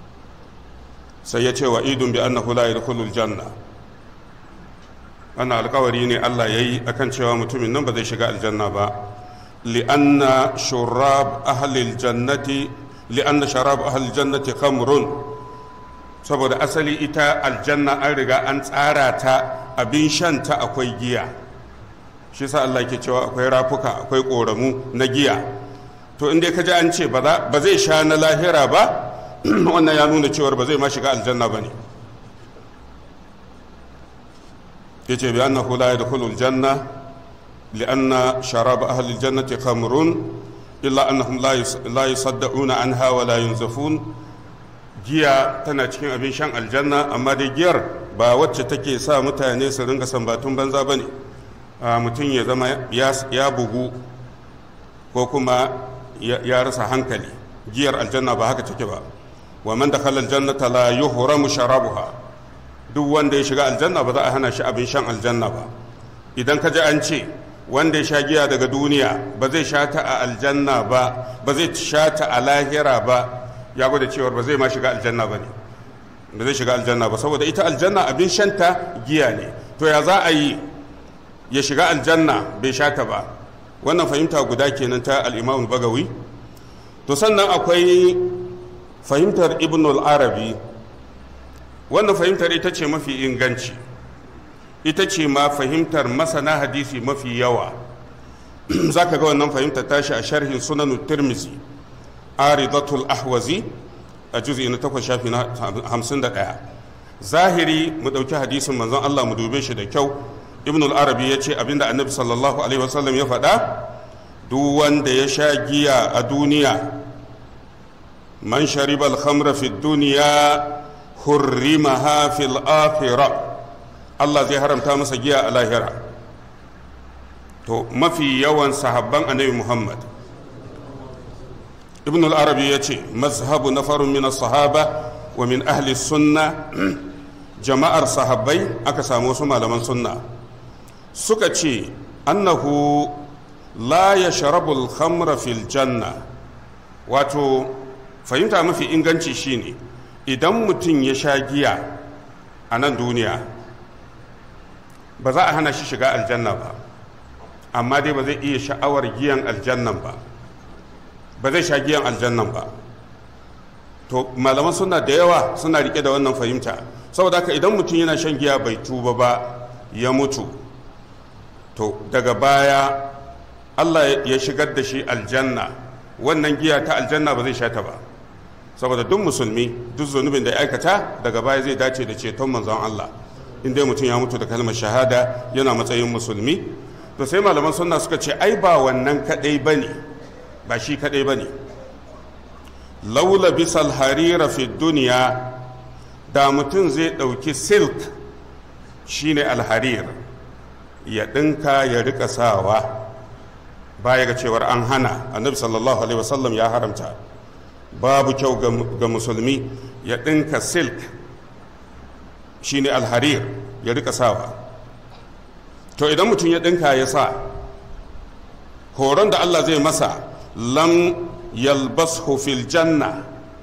sai ya ce wa idun bi annahu la yadkhulul janna wannan alkawari ne Allah yayi akan cewa mutumin nan ba zai shiga aljanna ba li'anna shurab ahli aljannati li'anna sharab ahli aljannati khamrun saboda asali ita aljanna an riga an tsara ta abin shanta akwai giya shi sa Allah ke cewa akwai rafuka akwai koramu na giya to inda ka ji an ce ba zai sha na lahira ba wannan ya nuna cewar ba zai ma shiga aljanna ba ne ya ce bi annahu la yadkhulu aljanna li'anna sharab ahli aljannati khamrun illa annahum la yusaddauna anha wa la yunzafun giya tana cikin abin shan aljanna amma dai giyar ba wacce take sa mutane su ringa sambatun banza bane mutum ya zama ya bugu ko kuma ya rasa hankali giyar aljanna ba haka take ba wa man dakhala aljannata la yuhramu sharabuha duk wanda ya shiga aljanna ba za a hana shi abin shan aljanna ba idan ka ji an ce wanda ya sha giya daga duniya ba zai sha ta a aljanna ba ba zai sha ta a lahira ba ya gwada cewar ba zai ma shiga aljanna ba ne ba zai shiga aljanna ba saboda ita aljanna abin shanta giya ne to ya za a yi ya shiga aljanna bai sha ta ba wannan fahimta guda kenan ta al-imam bagawi to sannan akwai fahimtar ibn al-arabi wannan fahimtar ita ce mafi inganci ita ce ma fahimtar masana hadisi mafi yawa za ka ga wannan fahimtar tashi a sharhin sunan tirmizi aridatul ahwazi a juzi na takwas shafi na hamsin da ɗaya zahiri mu ɗauki hadisin manzon allah mu dube shi da kyau ibn al-arabi ya ce abinda annabi sallallahu alaihi wasallam ya faɗa duk wanda ya sha giya a duniya man shariba al-khamra fi duniya hurrimaha fil akhirah Allah zai haramta masa giya a lahira to mafi yawan sahabban annabi Muhammad ibn al-arabi ya ce mazhabu nafarun min sahaba wa min ahli sunna jama'ar sahabbai aka samu wasu malaman sunna suka ce annahu la yashrabu al-khamra fil janna wato fahimta mafi inganci shine idan mutum ya sha giya a nan duniya ba za a hana shi shiga aljanna ba amma dai ba zai iya sha'awar giyan aljannan ba ba zai sha giyan aljannan ba to malaman suna da yawa suna rike da wannan fahimta saboda haka idan mutum yana shan giya bai tuba ba ya mutu to daga baya allah ya shigar da shi aljanna wannan giya ta aljanna ba zai sha ta ba saboda duk musulmi duk zunubin da ya aikata daga baya zai dace da ceton manzon Allah in dai mutum ya mutu da kalmar shahada yana matsayin musulmi to sai malaman sunna suka ce ai ba wannan kadai bane ba shi kadai bane laula bisal harira fi duniya da mutum zai dauki silk shine alharir ya ɗinka ya rika sawa baya ga cewar an hana annabi sallallahu alaihi wasallam ya haramta babu kyau ga musulmi ya ɗinka silk shine alharir ya rika sawa to idan mutum ya ɗinka ya sa horon da allah zai masa lam yalbashu fil janna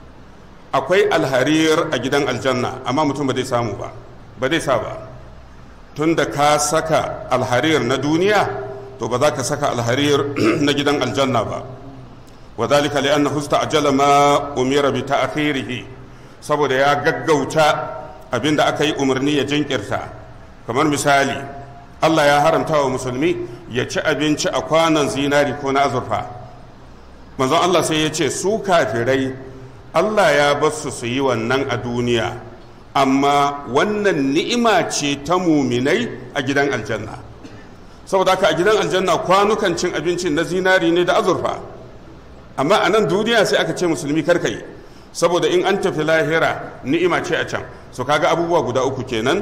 akwai alharir a gidan aljanna amma mutum ba zai samu ba ba zai sa ba tun da ka saka alharir na duniya to ba za ka saka alharir na gidan aljanna ba wa zalika li annahu ajala ma umira bi ta'khirihi saboda ya gaggauta abinda aka yi umarni ya jinkirta kamar misali Allah ya haramta wa musulmi ya ci abinci a kwanan zinari ko na azurfa manzon Allah sai ya ce su kafirai Allah ya basu su yi wannan a duniya amma wannan ni'ima ce ta muminai a gidan aljanna saboda haka a gidan aljanna kwanukan cin abinci na zinari ne da azurfa amma a nan duniya sai aka ce musulmi karka yi saboda in an tafi lahira ni'ima ce a can so kaga abubuwa guda uku kenan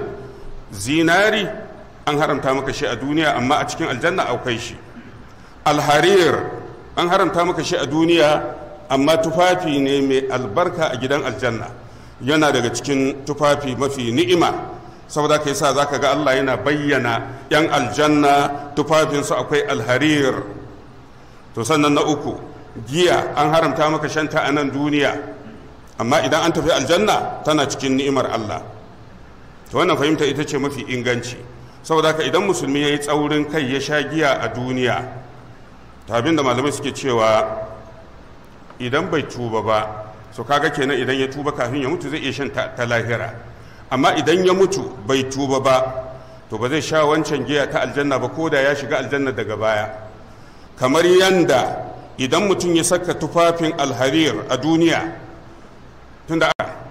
zinari an haramta maka shi a duniya amma a cikin aljanna akwai shi alharir an haramta maka shi a duniya amma tufafi ne mai albarka a gidan aljanna yana daga cikin tufafi mafi ni'ima saboda ka yasa zaka ga Allah yana bayyana yan aljanna tufafinsu akwai alharir to sannan na uku giya an haramta maka shanta a nan duniya amma idan an tafi aljanna tana cikin ni'imar Allah to wannan fahimta ita ce mafi inganci saboda haka idan musulmi ya yi tsaurin kai ya sha giya a duniya ta abin da malamai suke cewa idan bai tuba ba so kaga kenan idan ya tuba kafin ya mutu zai iya shan ta lahira amma idan ya mutu bai tuba ba to ba zai sha wancan giya ta aljanna ba ko da ya shiga aljanna daga baya kamar yanda idan mutum ya saka tufafin alharir a duniya tunda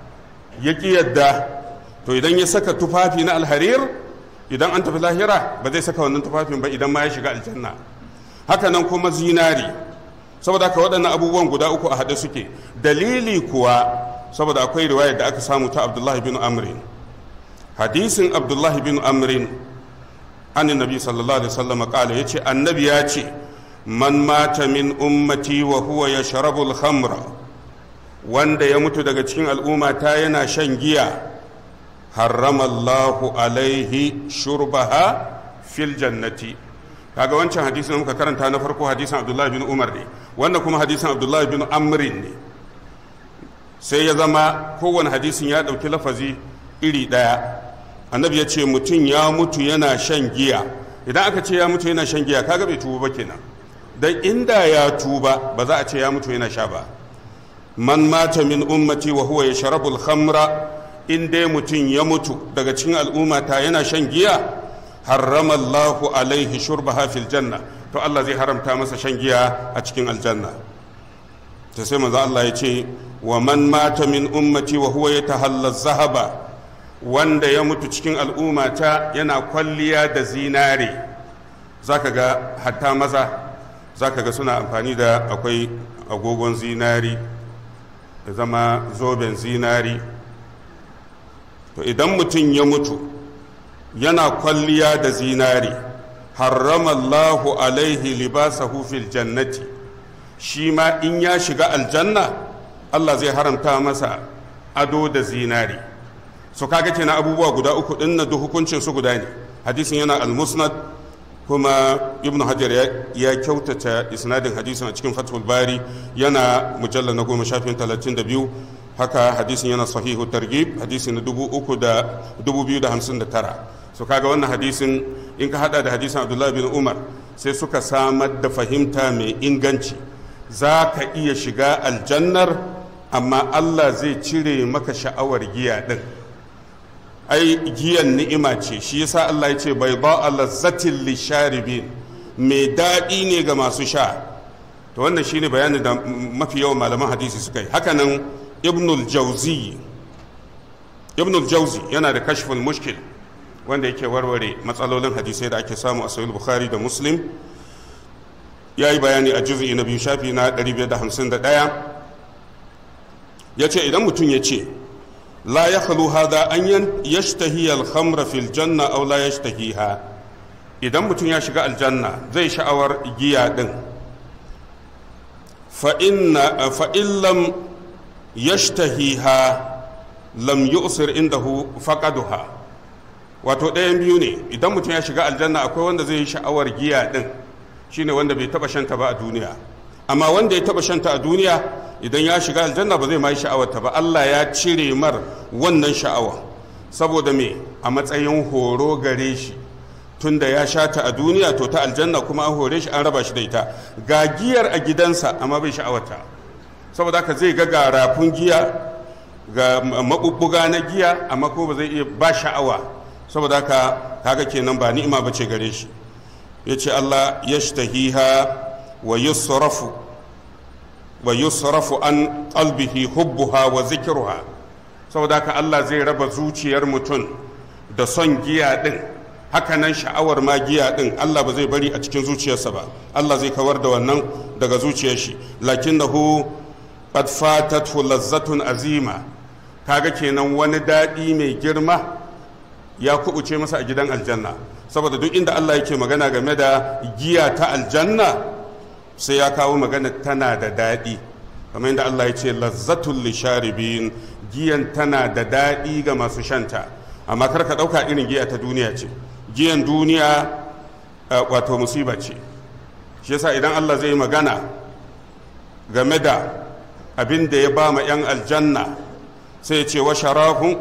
ya ƙi yadda to idan ya saka tufafi na alharir idan an tafi lahira ba zai saka wannan tufafin ba idan ma ya shiga aljanna haka nan kuma zinari saboda haka waɗannan abubuwan guda uku a haɗe suke dalili kuwa saboda akwai riwayar da aka samu ta abdullahi bin amrin hadisin abdullahi bin amrin an nabi sallallahu alaihi wasallam kala yace annabi ya ce man mata min ummati wa huwa yashrabu al-khamra wanda ya mutu daga cikin al'umma ta yana shan giya harrama Allahu alaihi shurbaha fil jannati kaga wancan hadisin muka karanta na farko hadisin Abdullahi bin Umar ne wanda kuma hadisin Abdullahi bin Amrin ne sai ya zama kowane hadisin ya ɗauki lafazi iri ɗaya annabi ya ce mutum ya mutu yana shan giya idan aka ce ya mutu yana shan giya kaga bai tuba ba kenan dan inda ya tuba ba za a ce ya mutu yana sha ba man mata min ummati wa huwa yashrabu al-khamra in dai mutum ya mutu daga cikin al'ummata yana shan giya harrama Allahu alaihi shurbaha fil janna to Allah zai haramta masa shan giya a cikin aljanna ta sai manzo Allah ya ce wa man mata min ummati wa huwa yatahalla zahaba wanda ya mutu cikin al'ummata yana kwalliya da zinare zaka ga hatta maza zaka ga suna amfani da akwai agogon zinari da zama zoben zinari to idan mutum ya mutu yana kwalliya da zinari harramallahu alaihi libasahu fil jannati shi ma in ya shiga aljanna Allah zai haramta masa ado da zinari so kaga kenan abubuwa guda uku din na hukuncin su guda ne hadisin yana al-musnad kuma ibn hajar ya kyautata isnadin hadisin a cikin fathul bari yana mujallar na goma shafin talatin da biyu haka hadisin yana sahihu targhib hadisi na dubu uku da dubu biyu da hamsin da tara so kaga wannan hadisin in ka hada da hadisin abdullahi bin umar sai suka samar da fahimta mai inganci za ka iya shiga aljannar amma allah zai cire maka sha'awar giya din ai giyan ni'ima ce shi yasa allah ya ce bai ba lazzatin lisharibin mai daɗi ne ga masu sha to wannan shine bayanin da mafi yawan malaman hadisi suka yi hakanan ibnul jauzi ibnul jauzi yana da kashful mushkil wanda yake warware matsalolin hadisai da ake samu a sahih bukhari da muslim ya yi bayani a juz'i na biyu shafi na 551 ya ce idan mutum ya ce la ya halu hada an yashtahi al-khamra fil janna aw la yashtahiha idan mutum ya shiga aljanna zai sha'awar giya din fa'in lam yashtahiha lam yu'sir indahu faqaduha wato ɗayan biyu ne idan mutum ya shiga aljanna akwai wanda zai yi sha'awar giya din shine wanda bai taba shanta ba a duniya amma wanda ya taba shanta a duniya idan ya shiga aljanna ba zai ma yi sha'awarta ba Allah ya cire mar wannan sha'awa saboda me a matsayin horo gare shi tunda ya sha ta a duniya to ta aljanna kuma an hore shi an raba shi da ita ga giyar a gidansa amma bai sha'awarta saboda haka zai ga garafun giya ga mabubbuga na giya amma ko ba zai iya ba sha'awa saboda haka kaga kenan ba ni'ima ba ce gare shi ya ce Allah yashtahiha wa yusrafu wa yusrafu an qalbihi hubbuha wa zikruha saboda haka Allah zai raba zuciyar mutum da son giya din hakanan sha'awar ma giya din Allah ba zai bari a cikin zuciyarsa ba Allah zai kawar da wannan daga zuciyar shi lakinnahu qad fatathu lazzatun azima kaga kenan wani daɗi mai girma ya kubuce masa a gidan aljanna saboda duk inda Allah yake magana game da giya ta aljanna sai ya kawo magana tana da daɗi kamar yadda Allah ya ce lazzatul lisharibin giyan tana da daɗi ga masu shanta amma kar ka ɗauka irin giya ta duniya ce giyan duniya wato musiba ce shi yasa idan Allah zai magana game da abin da ya ba ma 'yan aljanna sai ya ce wa sharafun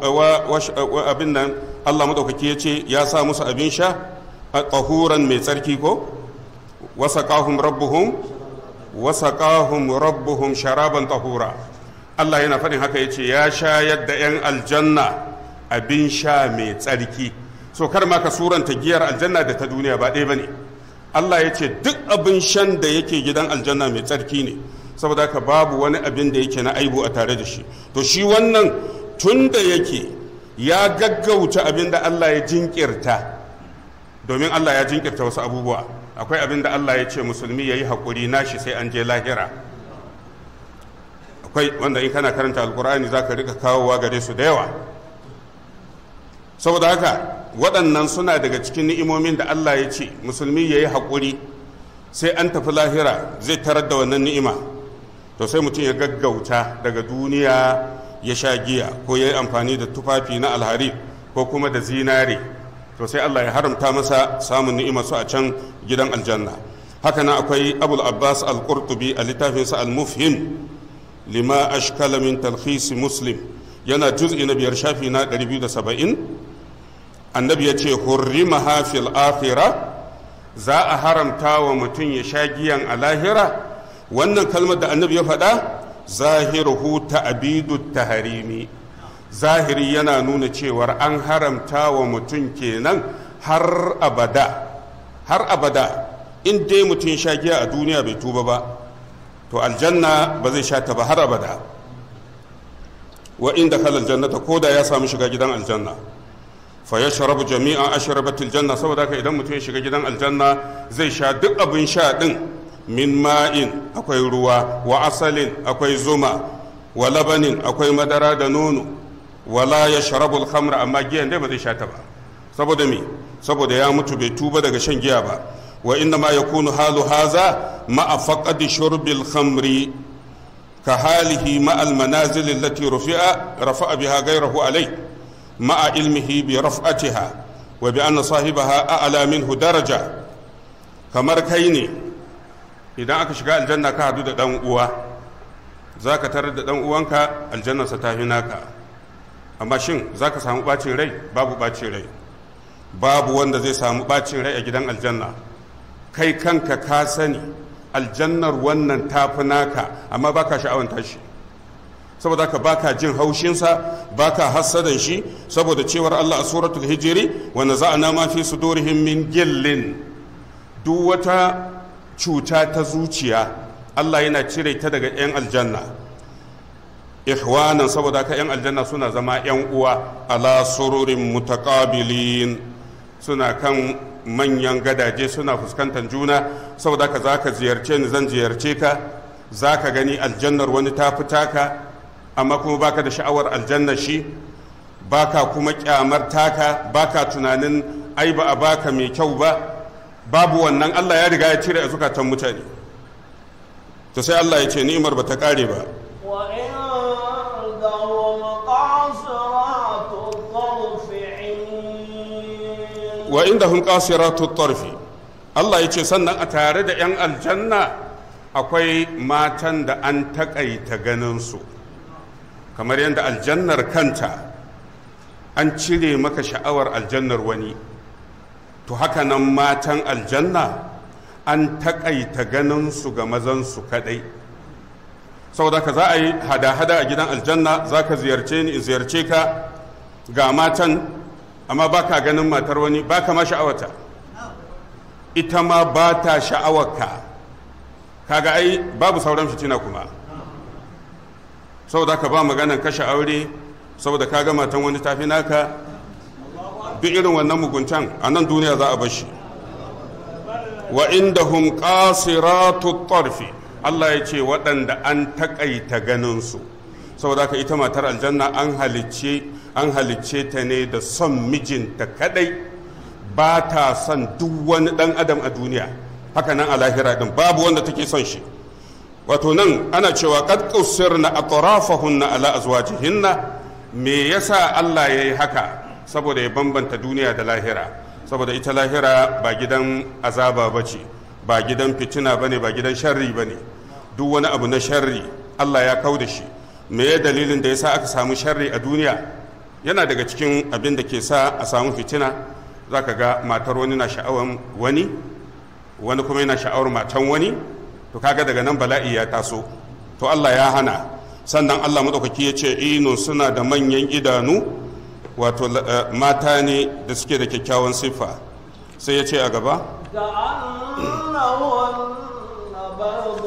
abin nan Allah maɗaukaki ya ce ya sa musu abin sha a ƙahuran mai tsarki ko wasaƙahum rabbuhum wasaƙahum rabbuhum sharaban tahura Allah yana faɗin haka ya ce ya shayar da 'yan aljanna abin sha mai tsarki so kar ma ka suranta giyar aljanna da ta duniya ba ɗaya ba ne Allah ya ce duk abin shan da yake gidan aljanna mai tsarki ne saboda haka babu wani abin da yake na aibu a tare da shi to shi wannan tun da yake ya gaggauta abin da Allah ya jinkirta domin Allah ya jinkirta wasu abubuwa akwai abin da Allah ya ce musulmi ya yi haƙuri nashi sai an je lahira akwai wanda in kana karanta alkur'ani za ka rika kawowa gare su da yawa saboda haka waɗannan suna daga cikin ni'imomin da Allah ya ce musulmi ya yi haƙuri sai an tafi lahira zai tarar da wannan ni'ima to sai mutum ya gaggauta daga duniya ya sha giya ko ya yi amfani da tufafi na alhari ko kuma da zinare to sai Allah ya haramta masa samun ni'ima su a can gidan aljanna haka nan akwai abul abbas al-qurtubi a littafinsa al-mufhim lima ashkala min talkhis muslim yana juz'i na biyar shafi na 270 annabi ya ce hurrima hafil akhira za a haramta wa mutum ya sha giyan a lahira wannan kalmar da annabi ya faɗa zahiruhu ta'bidu taharimi zahiri yana nuna cewar an haramta wa mutum kenan har abada har abada in dai mutum sha giya a duniya bai tuba ba to aljanna ba zai sha ta ba har abada wa inda khala aljannata ko da ya samu shiga gidan aljanna fa ya sharabu jami'an ashrabatil janna saboda haka idan mutum ya shiga gidan aljanna zai sha duk abin sha din min ma'in akwai ruwa wa asalin akwai zuma wa labanin akwai madara da nono wala ya sharabul khamra amma giyan dai ba zai sha ta ba saboda me saboda ya mutu bai tuba daga shan giya ba wa inna ma yakunu halu haza ma'a faqadi shurbil khamri ka halihi ma al manazil allati rufi'a rafa'a biha ghayrahu alai ma'a ilmihi bi raf'atiha wa bi anna sahibaha a'la minhu daraja kamar kai ne idan aka shiga aljanna ka hadu da dan uwa zaka tarar da dan uwanka aljannarsa ta naka amma shin za ka samu ɓacin rai babu ɓacin rai babu wanda zai samu ɓacin rai a gidan aljanna kai kanka ka sani aljannar wannan tafi naka amma baka sha'awan tashi saboda ka baka jin haushinsa baka hassadan shi saboda cewar Allah a suratul hijiri wa naza'na ma fi sudurihim min gillin duk wata cuta ta zuciya Allah yana cire ta daga 'yan aljanna ihwanan saboda ka 'yan aljanna suna zama 'yan uwa ala sururin mutakabilin suna kan manyan gadaje suna fuskantar juna saboda ka za ka ziyarce ni zan ziyarce ka za ka gani aljannar wani ta fita ka amma kuma baka da sha'awar aljannar shi baka kuma kyamar taka baka tunanin ai ba a baka mai kyau ba babu wannan Allah ya riga ya cire a zukatan mutane to sai Allah ya ce ni'imar ba ta kare ba وعندهم قاصرات الطرف عين wa indahum qasiratu tarfi Allah ya ce sannan a tare da 'yan aljanna akwai matan da an takaita ganin su kamar yadda aljannar kanta an cire maka sha'awar aljannar wani to haka nan matan aljanna an takaita ganin su ga mazan su kadai saboda ka za a yi hada-hada a gidan aljanna za ka ziyarce ni in ziyarce ka ga matan amma ba ka ganin matar wani ba ka ma sha'awata ita ma ba ta sha'awarka kaga ai babu sauran fitina kuma saboda ka ba maganan kashe aure saboda ka ga matan wani tafi naka duk irin wannan muguntan a nan duniya za a bashi wa indahum qasiratu tarfi Allah ya ce waɗanda an taƙaita ganinsu saboda haka ita matar aljanna an halicce an halicce ta ne da son mijinta kadai ba ta son duk wani ɗan adam a duniya haka nan a lahira din babu wanda take son shi wato nan ana cewa qad qusirna atrafahunna ala azwajihinna me yasa Allah yayi haka saboda ya bambanta duniya da lahira saboda ita lahira ba gidan azaba bace ba gidan fitina bane ba gidan sharri bane duk wani abu na sharri Allah ya kau da shi me ya dalilin da yasa aka samu sharri a duniya yana daga cikin abin da ke sa a samu fitina zaka ga matar wani na sha'awar wani wani kuma yana sha'awar matan wani to kaga daga nan bala'i ya taso to Allah ya hana sannan Allah madaukaki ya ce inun suna da manyan idanu wato mata ne da suke da kyakkyawan siffa sai ya ce a gaba كأنهن بيض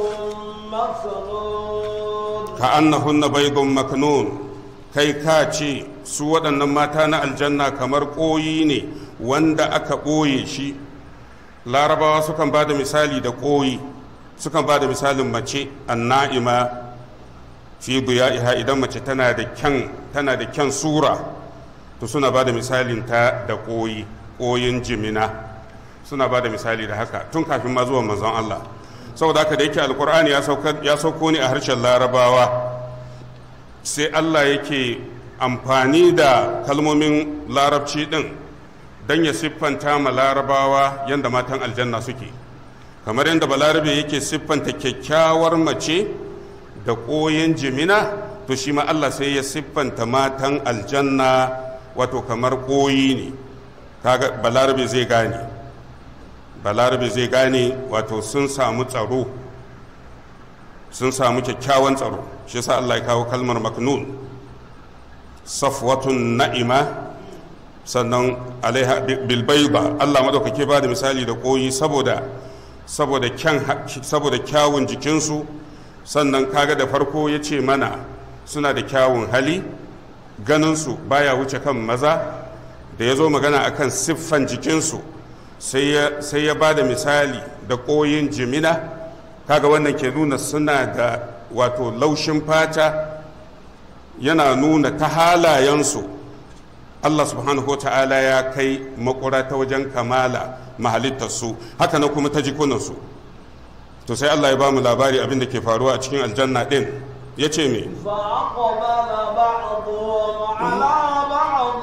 مكنون ka annahunna baydun maknun kai ka ce su waɗannan mata na aljanna kamar ƙoyi ne wanda aka ɓoye shi larabawa sukan ba da misali da ƙoyi sukan ba da misalin mace anna'ima fi iha idan mace tana da kyan tana da kyan sura to suna ba da misalin ta da ƙoyi ƙoyin jimina suna ba da misali da haka tun kafin ma zuwan manzon Allah saboda haka da yake alkur'ani ya sauko ne a harshen larabawa sai Allah yake amfani da kalmomin larabci din don ya siffanta ma larabawa yadda matan aljanna suke kamar yadda balarabe yake siffanta kyakkyawar mace da ƙoyin jimina to shi ma Allah sai ya siffanta matan aljanna wato kamar ƙoyi ne kaga balarabe zai gane balarabe zai gane wato sun samu tsaro sun samu kyakkyawan tsaro shi sa Allah ya kawo kalmar maknun safwatun na'ima sannan alaiha bilbaiba Allah madaukake ba da misali da koyi saboda saboda kyan saboda kyawun jikinsu sannan kaga da farko ya ce mana suna da kyawun hali ganinsu baya wuce kan maza da ya zo magana akan siffan jikinsu sai ya ba da misali da koyin jimina kaga wannan ke nuna suna da wato laushin fata yana nuna ta halayensu Allah subhanahu ta'ala ya kai makura ta wajen kamala mahalittarsu haka na kuma ta jikunansu to sai Allah ya ba mu labari abin da ke faruwa a cikin aljanna din ya ce me فأقبل بعضهم على بعض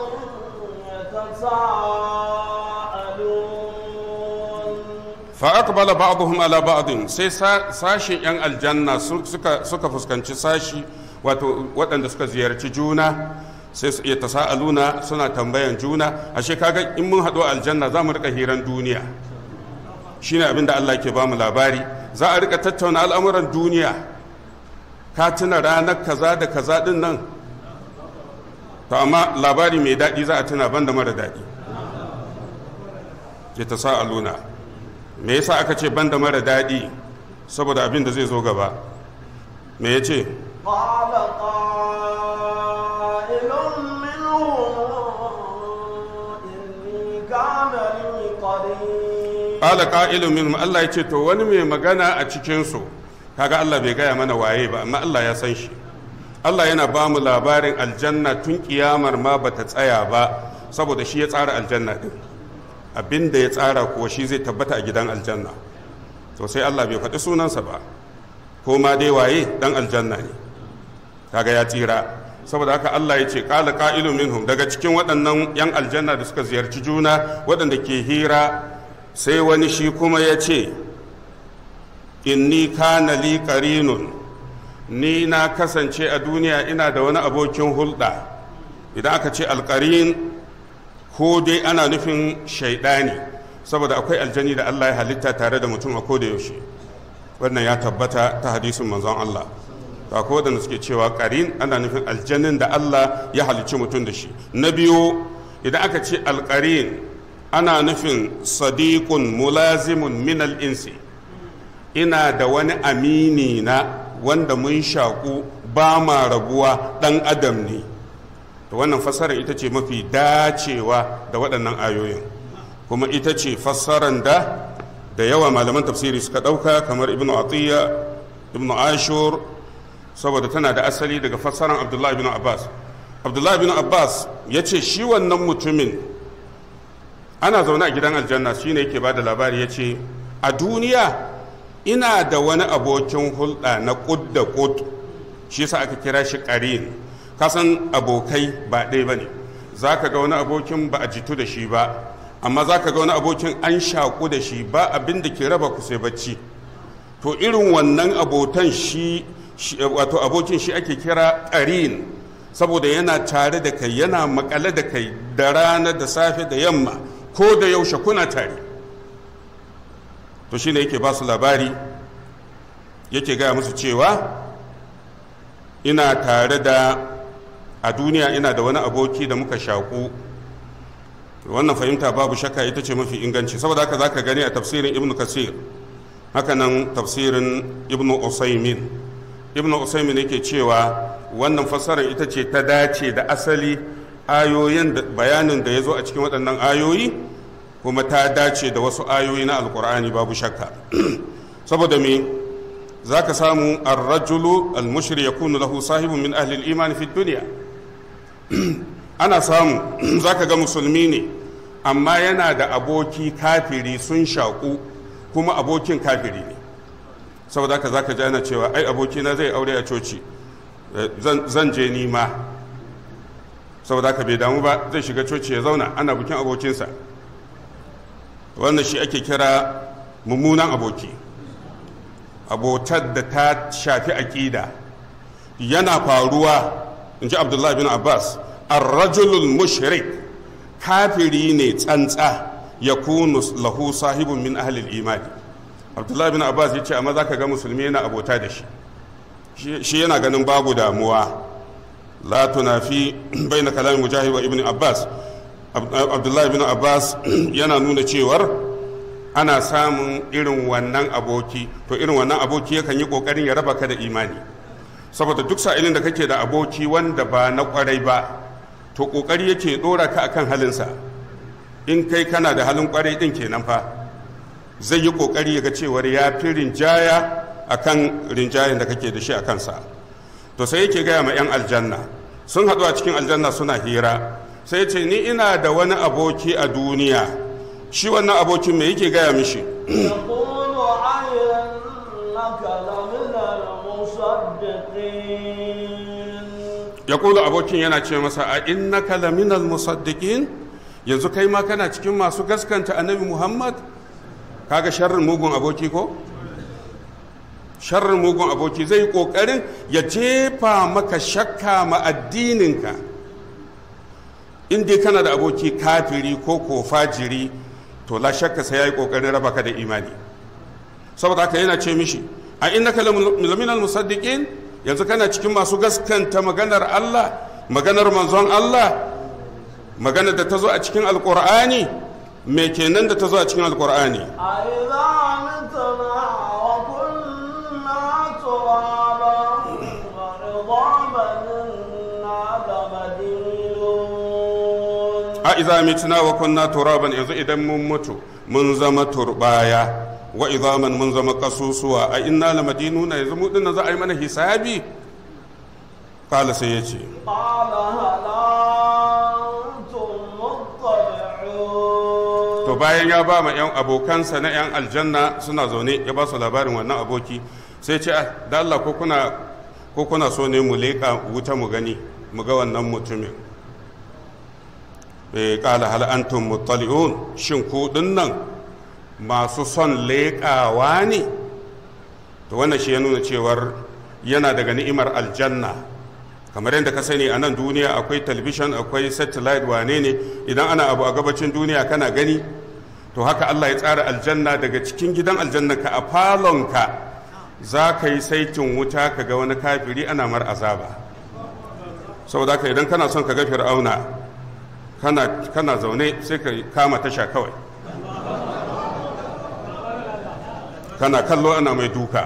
يتساءلون fa'aqbala ba'dhum ala ba'din sai sashin yan aljanna suka suka fuskanci sashi wato waɗanda suka ziyarci juna sai su iya tasa'aluna suna tambayan juna ashe kaga in mun haɗu a aljanna za mu rika hiran duniya shine abin da Allah ke bamu labari za a rika tattauna al'amuran duniya ka tuna ranar kaza da kaza din nan to amma labari mai daɗi za a tuna banda mara daɗi ya tasa'aluna me yasa aka ce banda mara daɗi saboda abin da zai zo gaba me ya ce قال قائل منهم إني كان لي قريب ƙala ƙa'ilun minhum Allah ya ce to wani mai magana a cikinsu kaga Allah bai gaya mana waye ba amma Allah ya san shi Allah yana ba mu labarin aljanna tun kiyamar ma bata tsaya ba saboda shi ya tsara aljanna din abin da ya tsara kuwa shi zai tabbata a gidan aljanna to sai Allah bai faɗi sunansa ba ko ma dai waye dan aljanna ne kaga ya tsira saboda haka Allah ya ce qala qa'ilu minhum daga cikin waɗannan yan aljanna da suka ziyarci juna waɗanda ke hira sai wani shi kuma ya ce inni kana li qarinun ni na kasance a duniya ina da wani abokin hulɗa idan aka ce alƙarin ko dai ana nufin shaidani saboda akwai aljani da Allah ya halitta tare da mutum a koda yaushe wannan ya tabbata ta hadisin manzon Allah ta ko da suke cewa ƙarin ana nufin aljanin da Allah ya halicci mutum da shi na biyu idan aka ce alƙarin ana nufin sadiqun mulazimun min insi ina da wani amini na wanda mun shaƙu ba ma rabuwa ɗan adam ne to wannan fassarar ita ce mafi dacewa da waɗannan ayoyin kuma ita ce fassarar da da yawa malaman tafsiri suka ɗauka kamar ibnu atiyya ibnu ashur saboda tana da asali daga fassarar abdullahi ibn abbas abdullahi ibn abbas ya ce shi wannan mutumin ana zaune a gidan aljanna shine yake ba da labari ya ce a duniya ina da wani abokin hulɗa na ƙud da ƙud shi yasa aka kira shi ƙarin kasan abokai ba ɗaya ba ne za ka ga wani abokin ba a jitu da shi ba amma za ka ga wani abokin an shaƙu da shi ba abin da ke raba ku sai bacci to irin wannan abotan shi wato abokin shi ake kira ƙarin saboda yana tare da kai yana makale da kai da rana da safe da yamma ko da yaushe kuna tare to shine yake ba su labari yake gaya musu cewa ina tare da a duniya ina da wani aboki da muka shaku wannan fahimta babu shakka ita ce mafi inganci saboda haka za ka gani a tafsirin ibnu kasir hakanan tafsirin ibnu usaimin ibnu usaimin yake cewa wannan fassarar ita ce ta dace da asali ayoyin da bayanin da ya zo a cikin waɗannan ayoyi kuma ta dace da wasu ayoyi na alkur'ani babu shakka saboda me za ka samu arrajulu almushri ya kunu lahu sahibun min ahli imani fi duniya ana samu za ka ga musulmi ne amma yana da aboki kafiri sun shaƙu kuma abokin kafiri ne saboda haka za ka ji ana cewa ai abokina zai aure a coci zan je nima saboda haka bai damu ba zai shiga coci ya zauna ana bikin abokinsa wannan shi ake kira mummunan aboki abotar da ta shafi aƙida yana faruwa in ji abdullahi bin abbas arrajulul mushrik kafiri ne tsantsa ya kunu lahu sahibun min ahlil imani abdullahi bin abbas ya ce amma za ka ga musulmi yana abota da shi shi yana ganin babu damuwa la tunafi bai na kalamin mujahid wa ibn abbas abdullahi bin abbas yana nuna cewar ana samun irin wannan aboki to irin wannan aboki yakan yi kokarin ya raba ka da imani saboda duk sa'ilin da kake da aboki wanda ba na kwarai ba to kokari yake dora ka akan halinsa in kai kana da halin kwarai din kenan fa zai yi kokari ya ga cewar ya fi rinjaya akan rinjayen da kake da shi a kansa to sai yake gaya ma 'yan aljanna sun haɗu a cikin aljanna suna hira sai ce ni ina da wani aboki a duniya shi wannan abokin me yake gaya mishi يقول أئنك لمن المصدقين ya kula abokin yana ce masa a innaka laminal musaddiqin yanzu kai ma kana cikin masu gaskanta annabi muhammad kaga sharrin mugun aboki ko sharrin mugun aboki zai yi kokarin ya jefa maka shakka ma addininka in dai kana da aboki kafiri ko ko fajiri to la shakka sai yayi kokarin raba ka da imani saboda haka yana ce mishi a innaka laminal musaddiqin yanzu kana cikin masu gaskanta maganar Allah maganar manzon Allah maganar da ta zo a cikin alqur'ani me kenan da ta zo a cikin alqur'ani أإذا متنا وكنا ترابا وعظاما إنا لمدينون a iza mitna wa kunna turaban yanzu idan mun mutu mun zama turbaya wa izaman mun zama kasusuwa a inna la madinuna yanzu mu dinnan za a yi mana hisabi kala sai ya ce قال هل أنتم مطلعون to to bayan ya ba ma 'yan abokansa na 'yan aljanna suna zaune ya ba su labarin wannan aboki sai ce da Allah ko kuna ko kuna so ne mu leƙa wuta mu gani mu ga wannan mutumin bai kala hal antum muttali'un shin ku nan masu son leƙawa ne to wannan shi ya nuna cewar yana daga ni'imar aljanna kamar yadda ka sani a nan duniya akwai talabishin akwai satellite wane ne idan ana abu a gabacin duniya kana gani to haka Allah ya tsara aljanna daga cikin gidan aljanna ka a falonka za ka yi saitin wuta ka ga wani kafiri ana mar azaba saboda haka idan kana son ka ga fir'auna kana, kana zaune sai ka kama tasha kawai kana kallo ana mai duka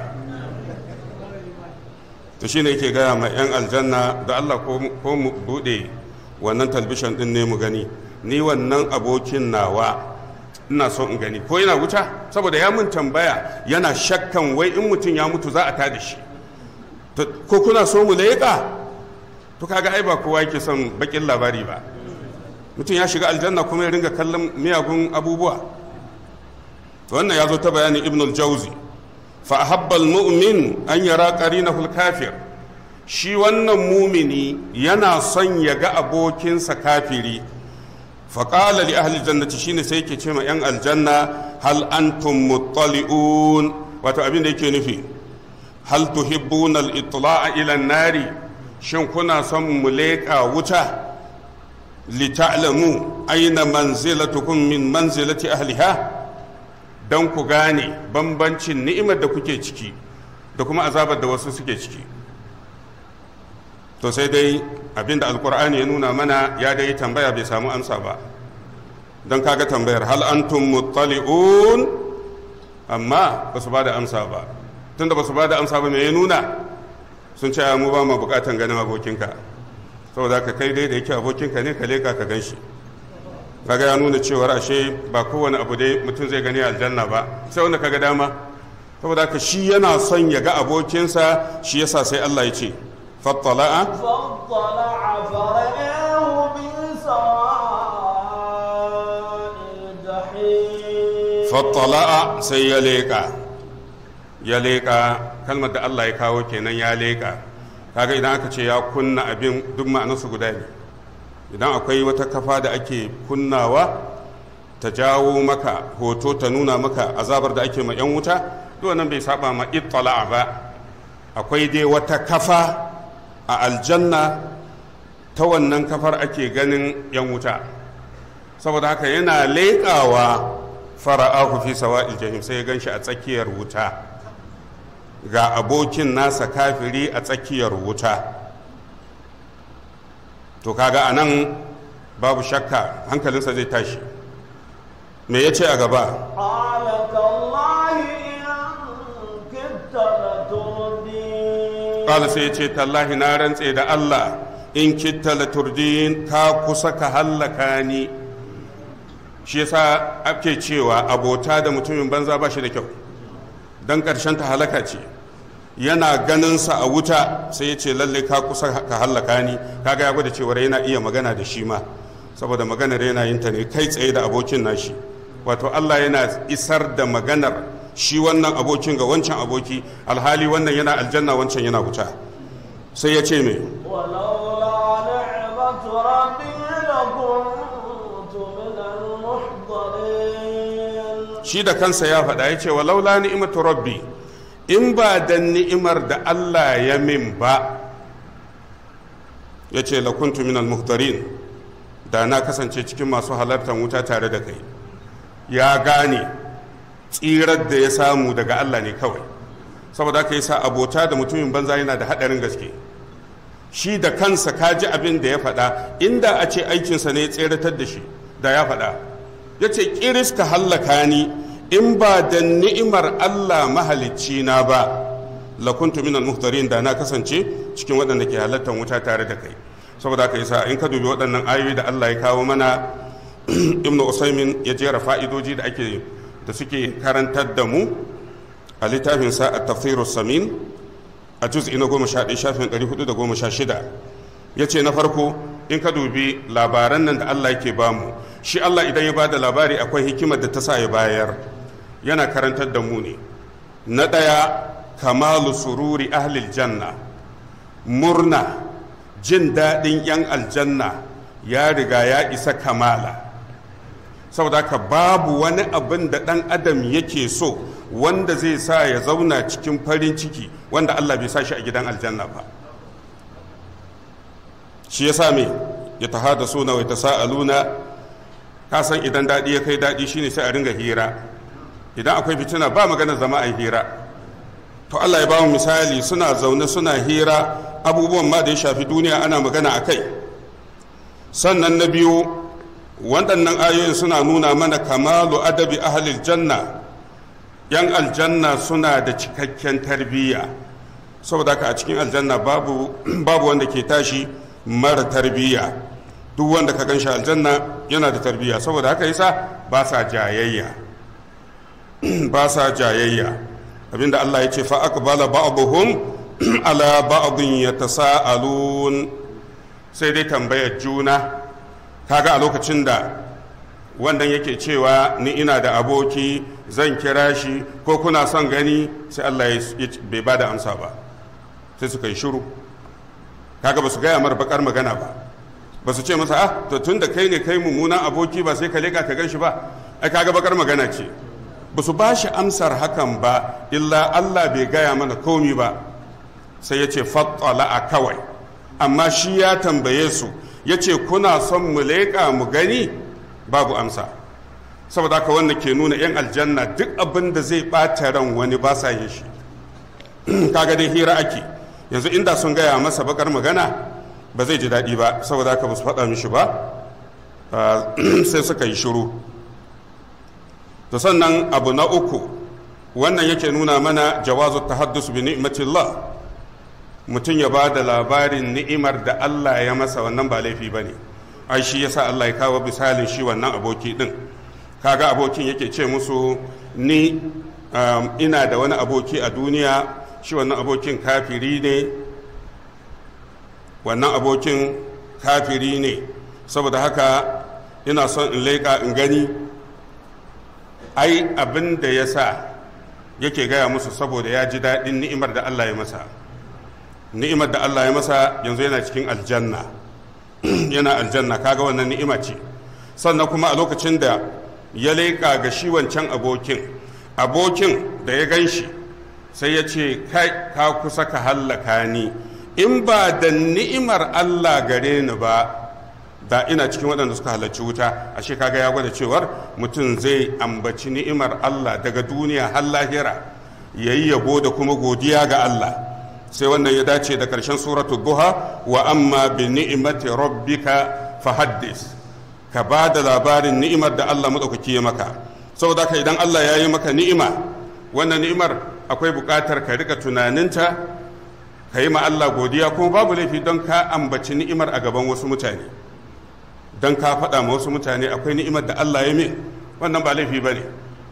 to shi ne yake gaya ma 'yan aljanna da allah ko mu bude wannan talbishin din ne mu gani ni wannan abokin nawa ina so in gani ko yana wuta saboda ya mun tambaya yana shakkan wai in mutum ya mutu za a tada shi ko kuna so mu leƙa to kaga ai ba kowa yake son bakin labari ba mutum ya shiga aljanna kuma ya ringa kallon miyagun abubuwa wannan ya zo ta bayanin ibn al-jauzi fa ahabba al-mu'min an yara qarinahu al-kafir shi wannan mumini yana son ya ga abokinsa kafiri fa qala li ahli jannati shine sai yake ce ma yan aljanna hal antum muttali'un wato abin da yake nufi hal tuhibbuna al-itla'a ila an-nari shin kuna son mu leƙa wuta lita'lamu aina manzilatukum min manzilati ahliha don ku gane bambancin ni'imar da kuke ciki da kuma azabar da wasu suke ciki to sai dai abinda alkur'ani ya nuna mana ya dai tambaya bai samu amsa ba don kaga tambayar hal antum muttali'un amma ba su ba da amsa ba tunda ba su ba da amsa ba me ya nuna sun ce mu ba mu bukatan ganin abokinka saboda ka kai dai da yake abokinka ne ka leka ka gan shi kaga ya nuna cewar ashe ba kowane abu dai mutum zai gani aljanna ba sai wanda kaga dama saboda ka shi yana son ya ga abokinsa shi yasa sai Allah ya ce fattala'a فاطلع فرآه بسواء الجحيم fattala'a sai ya leƙa ya leƙa kalmar da Allah ya kawo kenan ya leƙa kaga idan aka ce ya kunna abin duk ma'anarsu guda ne idan akwai wata kafa da ake kunnawa ta jawo maka hoto ta nuna maka azabar da ake ma 'yan wuta duk nan bai saba ma ittala'a ba akwai dai wata kafa a aljanna ta wannan kafar ake ganin 'yan wuta saboda haka yana leƙawa fara'ahu fi sawa'il jahim sai ya ganshi a tsakiyar wuta ga abokin nasa kafiri a tsakiyar wuta to kaga anan babu shakka hankalinsa zai tashi me ya ce a gaba قال تالله إن كدت لتردين ƙala sai ya ce tallahi na rantse da allah in kitta la turdin ka kusa ka hallaka ni shi yasa ake cewa abota da mutumin banza ba shi da kyau don ƙarshen ta halaka ce yana ganinsa a wuta sai ya ce lalle ka kusa ka hallaka ni kaga ya gwada cewar yana iya magana da shi ma saboda maganar yana yin ta ne kai tsaye da abokin nashi wato Allah yana isar da maganar shi wannan abokin ga wancan aboki alhali wannan yana aljanna wancan yana wuta sai ya ce me ولولا نعمة ربي لكنت من المحضرين shi da kansa ya faɗa ya ce walaula ni'imatu rabbi in ba da ni'imar da Allah ya min ba ya ce lakuntu minal muhtarin da na kasance cikin masu halartar wuta tare da kai ya gane tsirar da ya samu daga Allah ne kawai saboda haka yasa abota da mutumin banza yana da haɗarin gaske shi da kansa ka ji abin da ya faɗa inda a ce aikinsa ne ya tseratar da shi da ya faɗa ya ce ƙiris ka hallaka ni in ba da ni'imar Allah mahalicci na ba lakuntu minal muhtarin da na kasance cikin waɗanda ke halartar wuta tare da kai saboda haka yasa in ka dubi waɗannan ayoyi da Allah ya kawo mana ibnu usaimin ya jera fa'idoji da ake da suke karantar da mu a littafin sa at-tafsirus samin a juz'i na goma sha ɗaya shafin ɗari hudu da goma sha shida ya ce na farko in ka dubi labaran nan da Allah yake bamu shi Allah idan ya bada labari akwai hikimar da ta sa ya bayar yana karantar da mu ne na ɗaya kamalu sururi ahlil janna murna jin daɗin 'yan aljanna ya riga ya isa kamala saboda haka babu wani abin da ɗan adam yake so wanda zai sa ya zauna cikin farin ciki wanda Allah bai sa shi a gidan aljanna ba shi ya sa me ya tahada suna wai tasa'aluna ka san idan daɗi ya kai daɗi shine sai a ringa hira idan akwai fitina ba magana zama a hira to Allah ya ba mu misali suna zaune suna hira abubuwan ma da ya shafi duniya ana magana a kai sannan na biyu waɗannan ayoyin suna nuna mana kamalu adabi ahalil janna yan aljanna suna da cikakken tarbiyya saboda haka a cikin aljanna babu babu wanda ke tashi mara tarbiyya duk wanda ka ganshi aljanna yana da tarbiyya saboda haka yasa ba sa jayayya ba sa jayayya abinda Allah ya ce fa aqbala ba'dhum ala ba'dhin yatasaalun sai dai tambayar juna kaga a lokacin da wannan yake cewa ni ina da aboki zan kira shi ko kuna son gani sai Allah ya bai ba da amsa ba sai suka yi shiru kaga ba su gaya mara bakar magana ba ba su ce masa ah to tun da kai ne kai mummunan aboki ba sai ka leka ka gan shi ba ai kaga bakar magana ce ba su ba shi amsar hakan ba illa Allah bai gaya mana komi ba sai ya ce fattala a kawai amma shi ya tambaye su ya ce kuna son mu leƙa mu gani babu amsa saboda haka wannan ke nuna 'yan aljanna duk abin da zai ɓata ran wani ba sa yin shi kaga dai hira ake yanzu inda sun gaya masa bakar magana ba zai ji daɗi ba saboda haka ba su faɗa mishi ba sai suka yi shiru to sannan abu na uku wannan yake nuna mana jawazu tahaddus bi ni'matillah mutum ya ba da labarin ni'imar da Allah ya masa wannan ba laifi ba ne ai shi yasa Allah ya kawo misalin shi wannan aboki din kaga abokin yake ce musu ni ina da wani aboki a duniya shi wannan abokin kafiri ne wannan abokin kafiri ne saboda haka ina son in leƙa in gani ai abin da ya sa yake gaya musu saboda ya ji daɗin ni'imar da Allah ya masa ni'imar da Allah ya masa yanzu yana cikin aljanna yana aljanna kaga wannan ni'ima ce sannan kuma a lokacin da ya leƙa ga shi wancan abokin abokin da ya gan shi sai ya ce kai ka kusa ka hallaka ni in ba da ni'imar Allah gare ni ba da ina cikin waɗanda suka halarci wuta ashe kaga ya gwada cewar mutum zai ambaci ni'imar Allah daga duniya har lahira yayi yabo da kuma godiya ga Allah sai wannan ya dace da ƙarshen suratu duha wa amma bi ni'imati rabbika fahaddis ka ba da labarin ni'imar da Allah madaukaki ya maka saboda ka idan Allah ya yi maka ni'ima wannan ni'imar akwai buƙatar ka rika tunaninta ka yi ma Allah godiya kuma babu laifi don ka ambaci ni'imar a gaban wasu mutane don ka faɗa ma wasu mutane akwai ni'imar da Allah ya min wannan ba laifi ba ne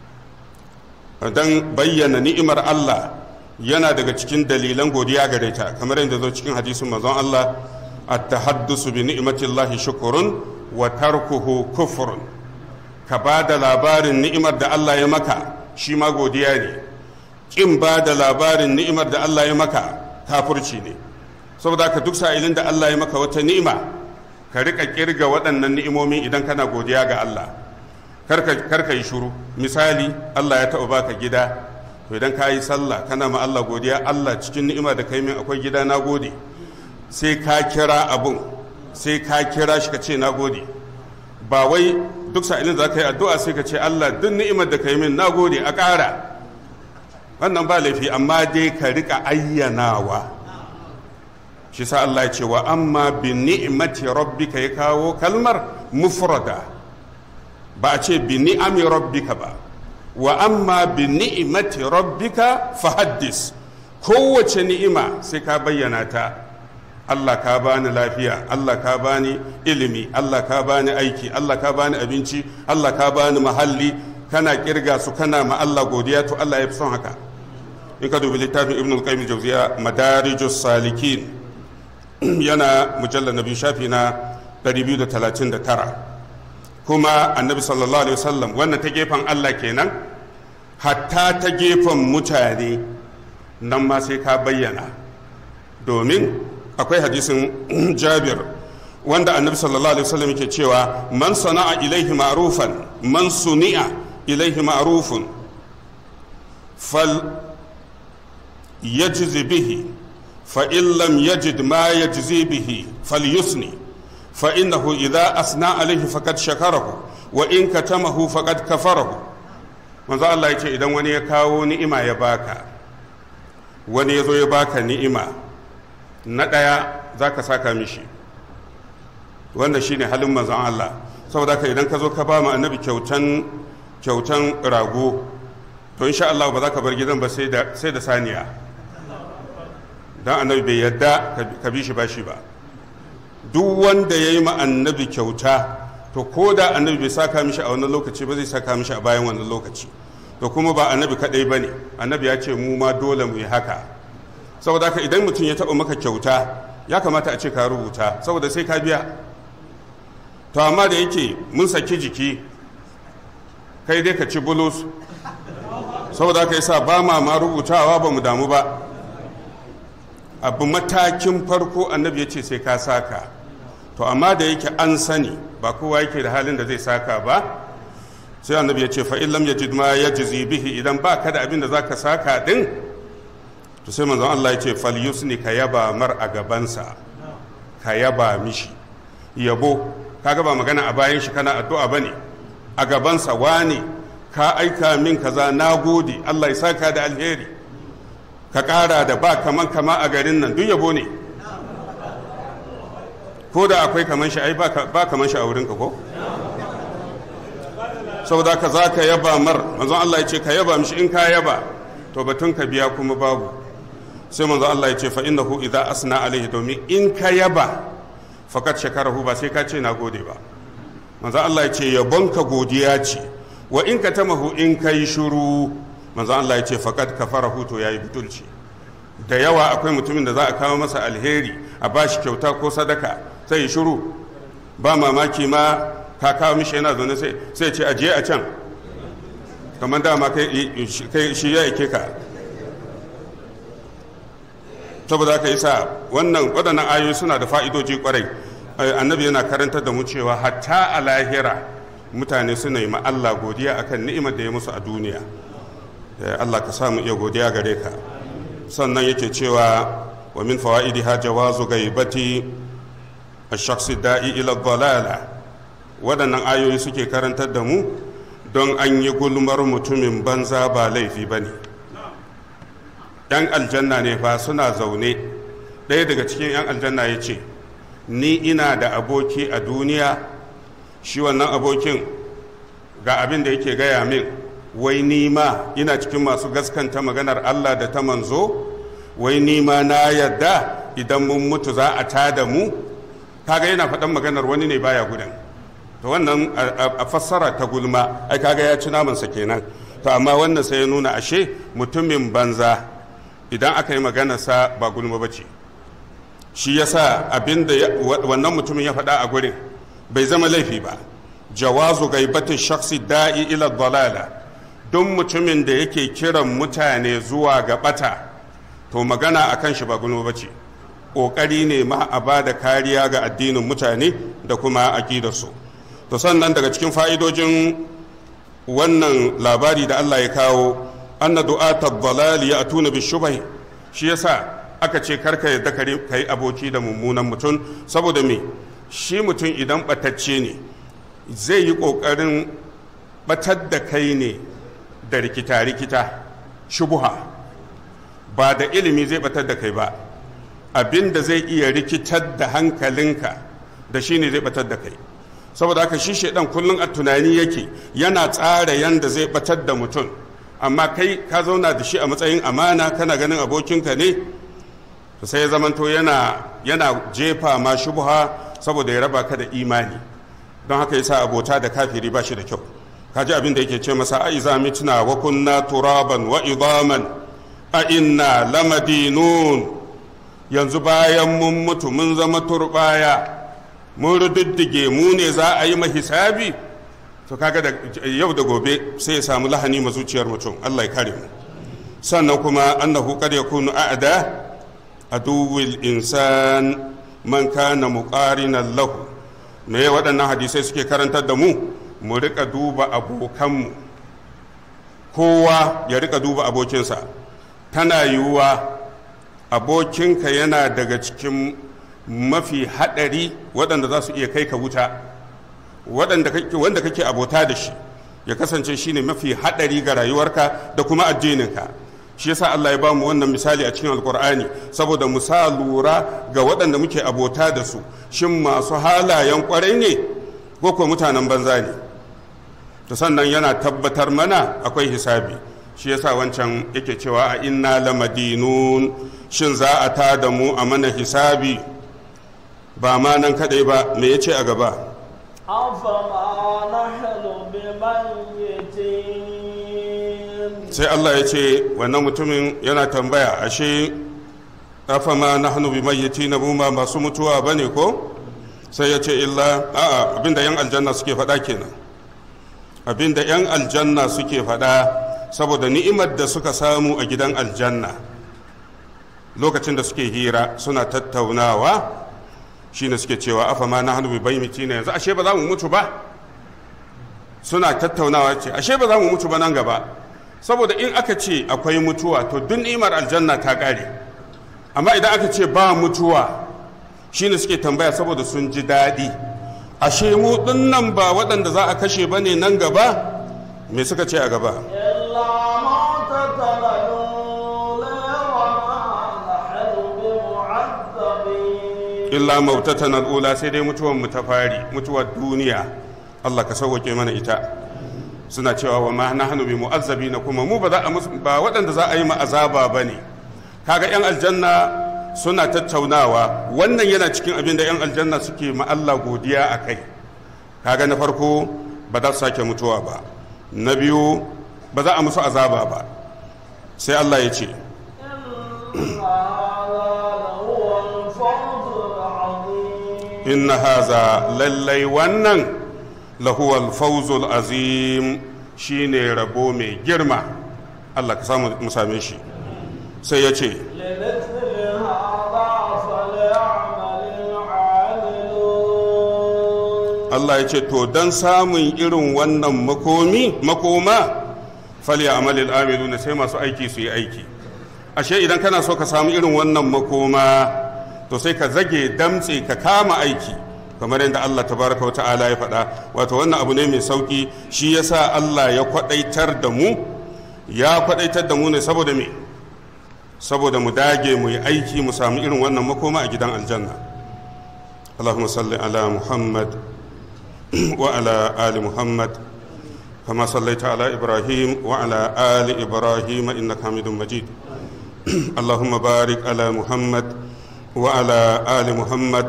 don bayyana ni'imar Allah yana daga cikin dalilan godiya gare ta kamar yadda zo cikin hadisin manzon Allah at-tahaddusu bi ni'matillahi shukrun wa tarkuhu kufrun ka ba da labarin ni'imar da Allah ya maka shi ma godiya ne kin ba da labarin ni'imar da Allah ya maka kafurci ne saboda ka duk sa'ilin da Allah ya maka wata ni'ima ka rika kirga waɗannan ni'imomi idan kana godiya ga Allah kar ka yi shuru misali Allah ya taɓa baka gida to idan ka yi sallah kana ma Allah godiya Allah cikin ni'ima da kai min akwai gida na gode sai ka kira abun sai ka kira shi ka ce na gode ba wai duk sa'ilin da ka yi addu'a sai ka ce Allah duk ni'imar da kai min na gode a ƙara wannan ba laifi amma dai ka rika ayyanawa shi sa Allah ya ce wa amma bi ni'mati rabbika ya kawo kalmar mufrada ba a ce bi ni'ami rabbika ba wa amma bi ni'mati rabbika fahaddis kowace ni'ima sai ka bayyana ta Allah ka bani lafiya Allah ka bani ilimi Allah ka bani aiki Allah ka bani abinci Allah ka bani mahalli kana kirga su kana ma Allah godiya to Allah ya fi son haka in ka dubi littafin ibn al-qayyim jawziya madarijus salikin yana mujallar nabi shafi na 239 kuma annabi sallallahu alaihi wasallam wannan ta gefen Allah kenan hatta ta gefen mutane nan ma sai ka bayyana domin akwai hadisin jabir wanda annabi sallallahu alaihi wasallam yake cewa man sana'a ilaihi ma'rufan man suni'a ilaihi ma'rufun fal yajzi bihi fa in lam yajid ma yajzi bihi falyusni fa innahu idza asna alaihi faqad shakarahu wa in katamahu faqad kafarahu manzo Allah yace idan wani ya kawo ni'ima ya baka wani ya zo ya baka ni'ima na ɗaya za ka saka mishi wanda shine halin manzon Allah saboda ka idan ka zo ka ba mu annabi kyautan kyautan rago to insha Allah ba za ka bar gidan ba sai da sai da saniya dan annabi bai yadda ka bi shi bashi ba duk wanda ya yi ma annabi kyauta to ko da annabi bai saka mishi a wannan lokaci ba zai saka mishi a bayan wannan lokaci to kuma ba annabi kadai ba ne annabi ya ce mu ma dole mu yi haka saboda haka idan mutum ya taɓa maka kyauta ya kamata a ce ka rubuta saboda sai ka biya to amma da yake mun saki jiki kai dai ka ci bulus saboda haka yasa ba ma ma rubutawa ba mu damu ba abu matakin farko annabi ya ce sai ka saka to amma da yake an sani ba kowa yake da halin da zai saka ba sai annabi ya ce fa illam yajid ma yajzi bihi idan ba ka da abin da zaka saka din to sai manzon Allah ya ce fal yusni ka yaba mar a gabansa ka yaba mishi yabo kaga ba magana a bayan shi kana addu'a bane a gabansa wane ka aika min kaza nagode Allah ya saka da alheri ka kara da ba kaman kama a garin nan duk yabo ne ko da akwai kaman shi ai ba kaman shi a wurinka ko saboda ka za ka yaba mar manzon Allah ya ce ka yaba mishi in ka yaba to batun ka biya kuma babu sai manzon Allah ya ce fa innahu idza asna alaihi domin in ka yaba fakat shakarahu ba sai ka ce na gode ba manzon Allah ya ce yabon ka godiya ce wa in ka tamahu in ka yi shuru manzon Allah ya ce fakat kafarahu to yayi butulci da yawa akwai mutumin da za a kawo masa alheri a bashi kyauta ko sadaka sai ya shuru ba mamaki ma ka kawo mishi yana zaune sai sai ce ajiye a can kamar dama kai shi ya yake ka saboda haka yasa wannan waɗannan ayoyi suna da fa'idoji kwarai annabi yana karantar da mu cewa hatta a lahira mutane suna yi ma Allah godiya akan ni'imar da ya musu a duniya Allah ka samu iya godiya gare ka sannan yake cewa wa min fawaidiha jawazu gaibati ash-shakhsi da'i ila dhalala waɗannan ayoyi suke karantar da mu don an yi gulmar mutumin banza ba laifi ba ne ‘yan aljanna ne fa suna zaune ɗaya daga cikin ‘yan aljanna ya ce ni ina da aboki a duniya shi wannan abokin ga abin da yake gaya min wai ni ma ina cikin masu gaskanta maganar allah da ta manzo wai ni ma na yadda idan mun mutu za a tada mu kaga yana faɗan maganar wani ne baya gudan to wannan a fassara ta gulma ai kaga ya ci namansa kenan to amma wannan sai ya nuna ashe mutumin banza idan aka yi maganarsa ba gulma ba ce shi yasa abin da wannan mutumin ya faɗa a gurin bai zama laifi ba jawazu gaibatin shaksi da'i ila dalala duk mutumin da yake kiran mutane zuwa ga bata to magana akan shi ba gulma ba ce ƙoƙari ne ma a ba da kariya ga addinin mutane da kuma aƙidarsu to sannan daga cikin fa'idojin wannan labari da Allah ya kawo anna du'ata dalali ya atuna bi shubhi shi yasa aka ce karka yadda ka yi aboki da mummunan mutum saboda me shi mutum idan batacce ne zai yi ƙoƙarin batar da kai ne da rikita-rikita shubuha ba da ilimi zai batar da kai ba abin da zai iya rikitar da hankalinka da shi ne zai batar da kai saboda haka shi shaidan kullum a tunani yake yana tsara yanda zai batar da mutum amma kai ka zauna da shi a matsayin amana kana ganin abokinka ne sai ya zamanto yana yana jefa ma shubha saboda ya raba ka da imani don haka yasa abota da kafiri ba shi da kyau kaji abin da yake ce masa a iza mitna wa kunna turaban wa idaman a inna lamadinun yanzu bayan mun mutu mun zama turbaya mun rududdige mu ne za a yi mahisabi to kaga da yau da gobe sai ya samu lahani ma zuciyar mutum Allah ya kare mu sannan kuma annahu qad yakunu a'da aduwil insan man kana muqarinan lahu me waɗannan hadisai suke karantar da mu mu rika duba abokanmu kowa ya rika duba abokinsa tana yiwuwa abokinka yana daga cikin mafi haɗari waɗanda za su iya kai ka wuta wanda kake abota da shi ya kasance shine mafi haɗari ga rayuwarka da kuma addininka shi yasa Allah ya ba mu wannan misali a cikin alkur'ani saboda mu sa lura ga waɗanda muke abota da su shin masu halayen kwarai ne ko ko mutanen banza ne to sannan yana tabbatar mana akwai hisabi shi yasa wancan yake cewa a inna lamadinun shin za a ta da mu a mana hisabi ba ma nan kadai ba me yace a gaba أفما نحن بميتين sai Allah ya ce wannan mutumin yana tambaya ashe afama nahnu bimayyitina mu ma masu mutuwa bane ko sai ya ce illa a'a abinda yan aljanna suke faɗa kenan abinda yan aljanna suke faɗa saboda ni'imar da suka samu a gidan aljanna lokacin da suke hira suna tattaunawa shine suke cewa afama nahnu bimayyitina yanzu ashe ba za mu mutu ba suna tattaunawa ce ashe ba za mu mutu ba nan gaba saboda in aka ce akwai mutuwa to duk ni'imar aljanna ta ƙare amma idan aka ce ba mutuwa shine suke tambaya saboda sun ji daɗi ashe mu nan ba waɗanda za a kashe ba ne nan gaba me suka ce a gaba إلا موتتنا الأولى وما نحن بمعذبين illa mautatan al'ula sai dai mutuwar mu ta fari mutuwar duniya Allah ka sauwake mana ita suna cewa wa ma nahnu bi mu'azzabina kuma mu ba za a musu ba waɗanda za a yi ma azaba bane kaga yan aljanna suna tattaunawa wannan yana cikin abin da yan aljanna suke ma Allah godiya akai kaga na farko ba za su sake mutuwa ba na biyu ba za a musu azaba ba sai Allah ya ce إن هذا لهو الفوز العظيم inna haza lallai wannan lahuwal fawzul azim shine rabo mai girma Allah ka samu mu same shi sai ya ce لمثل هذا فليعمل العاملون Allah ya ce to don samun irin wannan makomi makoma fali amalil amiluna sai masu aiki su yi aiki ashe idan kana so ka samu irin wannan makoma to sai ka zage damtse ka kama aiki kamar yadda Allah tabaraka wa ta'ala ya faɗa wato wannan abu ne mai sauki shi yasa Allah ya kwadaitar da mu ya kwadaitar da mu ne saboda me saboda mu dage mu yi aiki mu samu irin wannan makoma a gidan aljanna اللهم صل على محمد وعلى آل محمد كما صليت على إبراهيم وعلى آل إبراهيم إنك حميد مجيد اللهم بارك على محمد وعلى آل محمد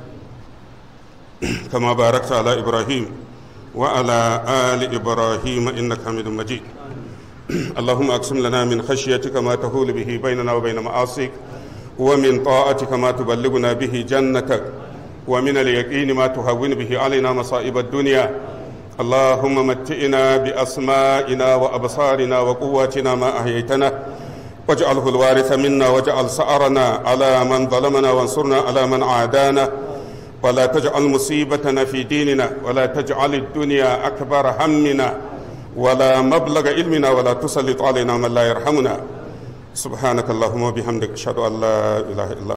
كما باركت على إبراهيم وعلى آل إبراهيم إنك حميد مجيد اللهم أقسم لنا من خشيتك ما تهول به بيننا وبين معاصيك ومن طاعتك ما تبلغنا به جنتك ومن اليقين ما تهون به علينا مصائب الدنيا اللهم متئنا بأسمائنا وأبصارنا وقواتنا ما أحييتنا واجعله الوارث منا واجعل سأرنا على من ظلمنا وانصرنا على من عادانا ولا تجعل مصيبتنا في ديننا ولا تجعل الدنيا أكبر همنا ولا مبلغ علمنا ولا تسلط علينا من لا يرحمنا سبحانك اللهم وبحمدك أشهد أن لا إله إلا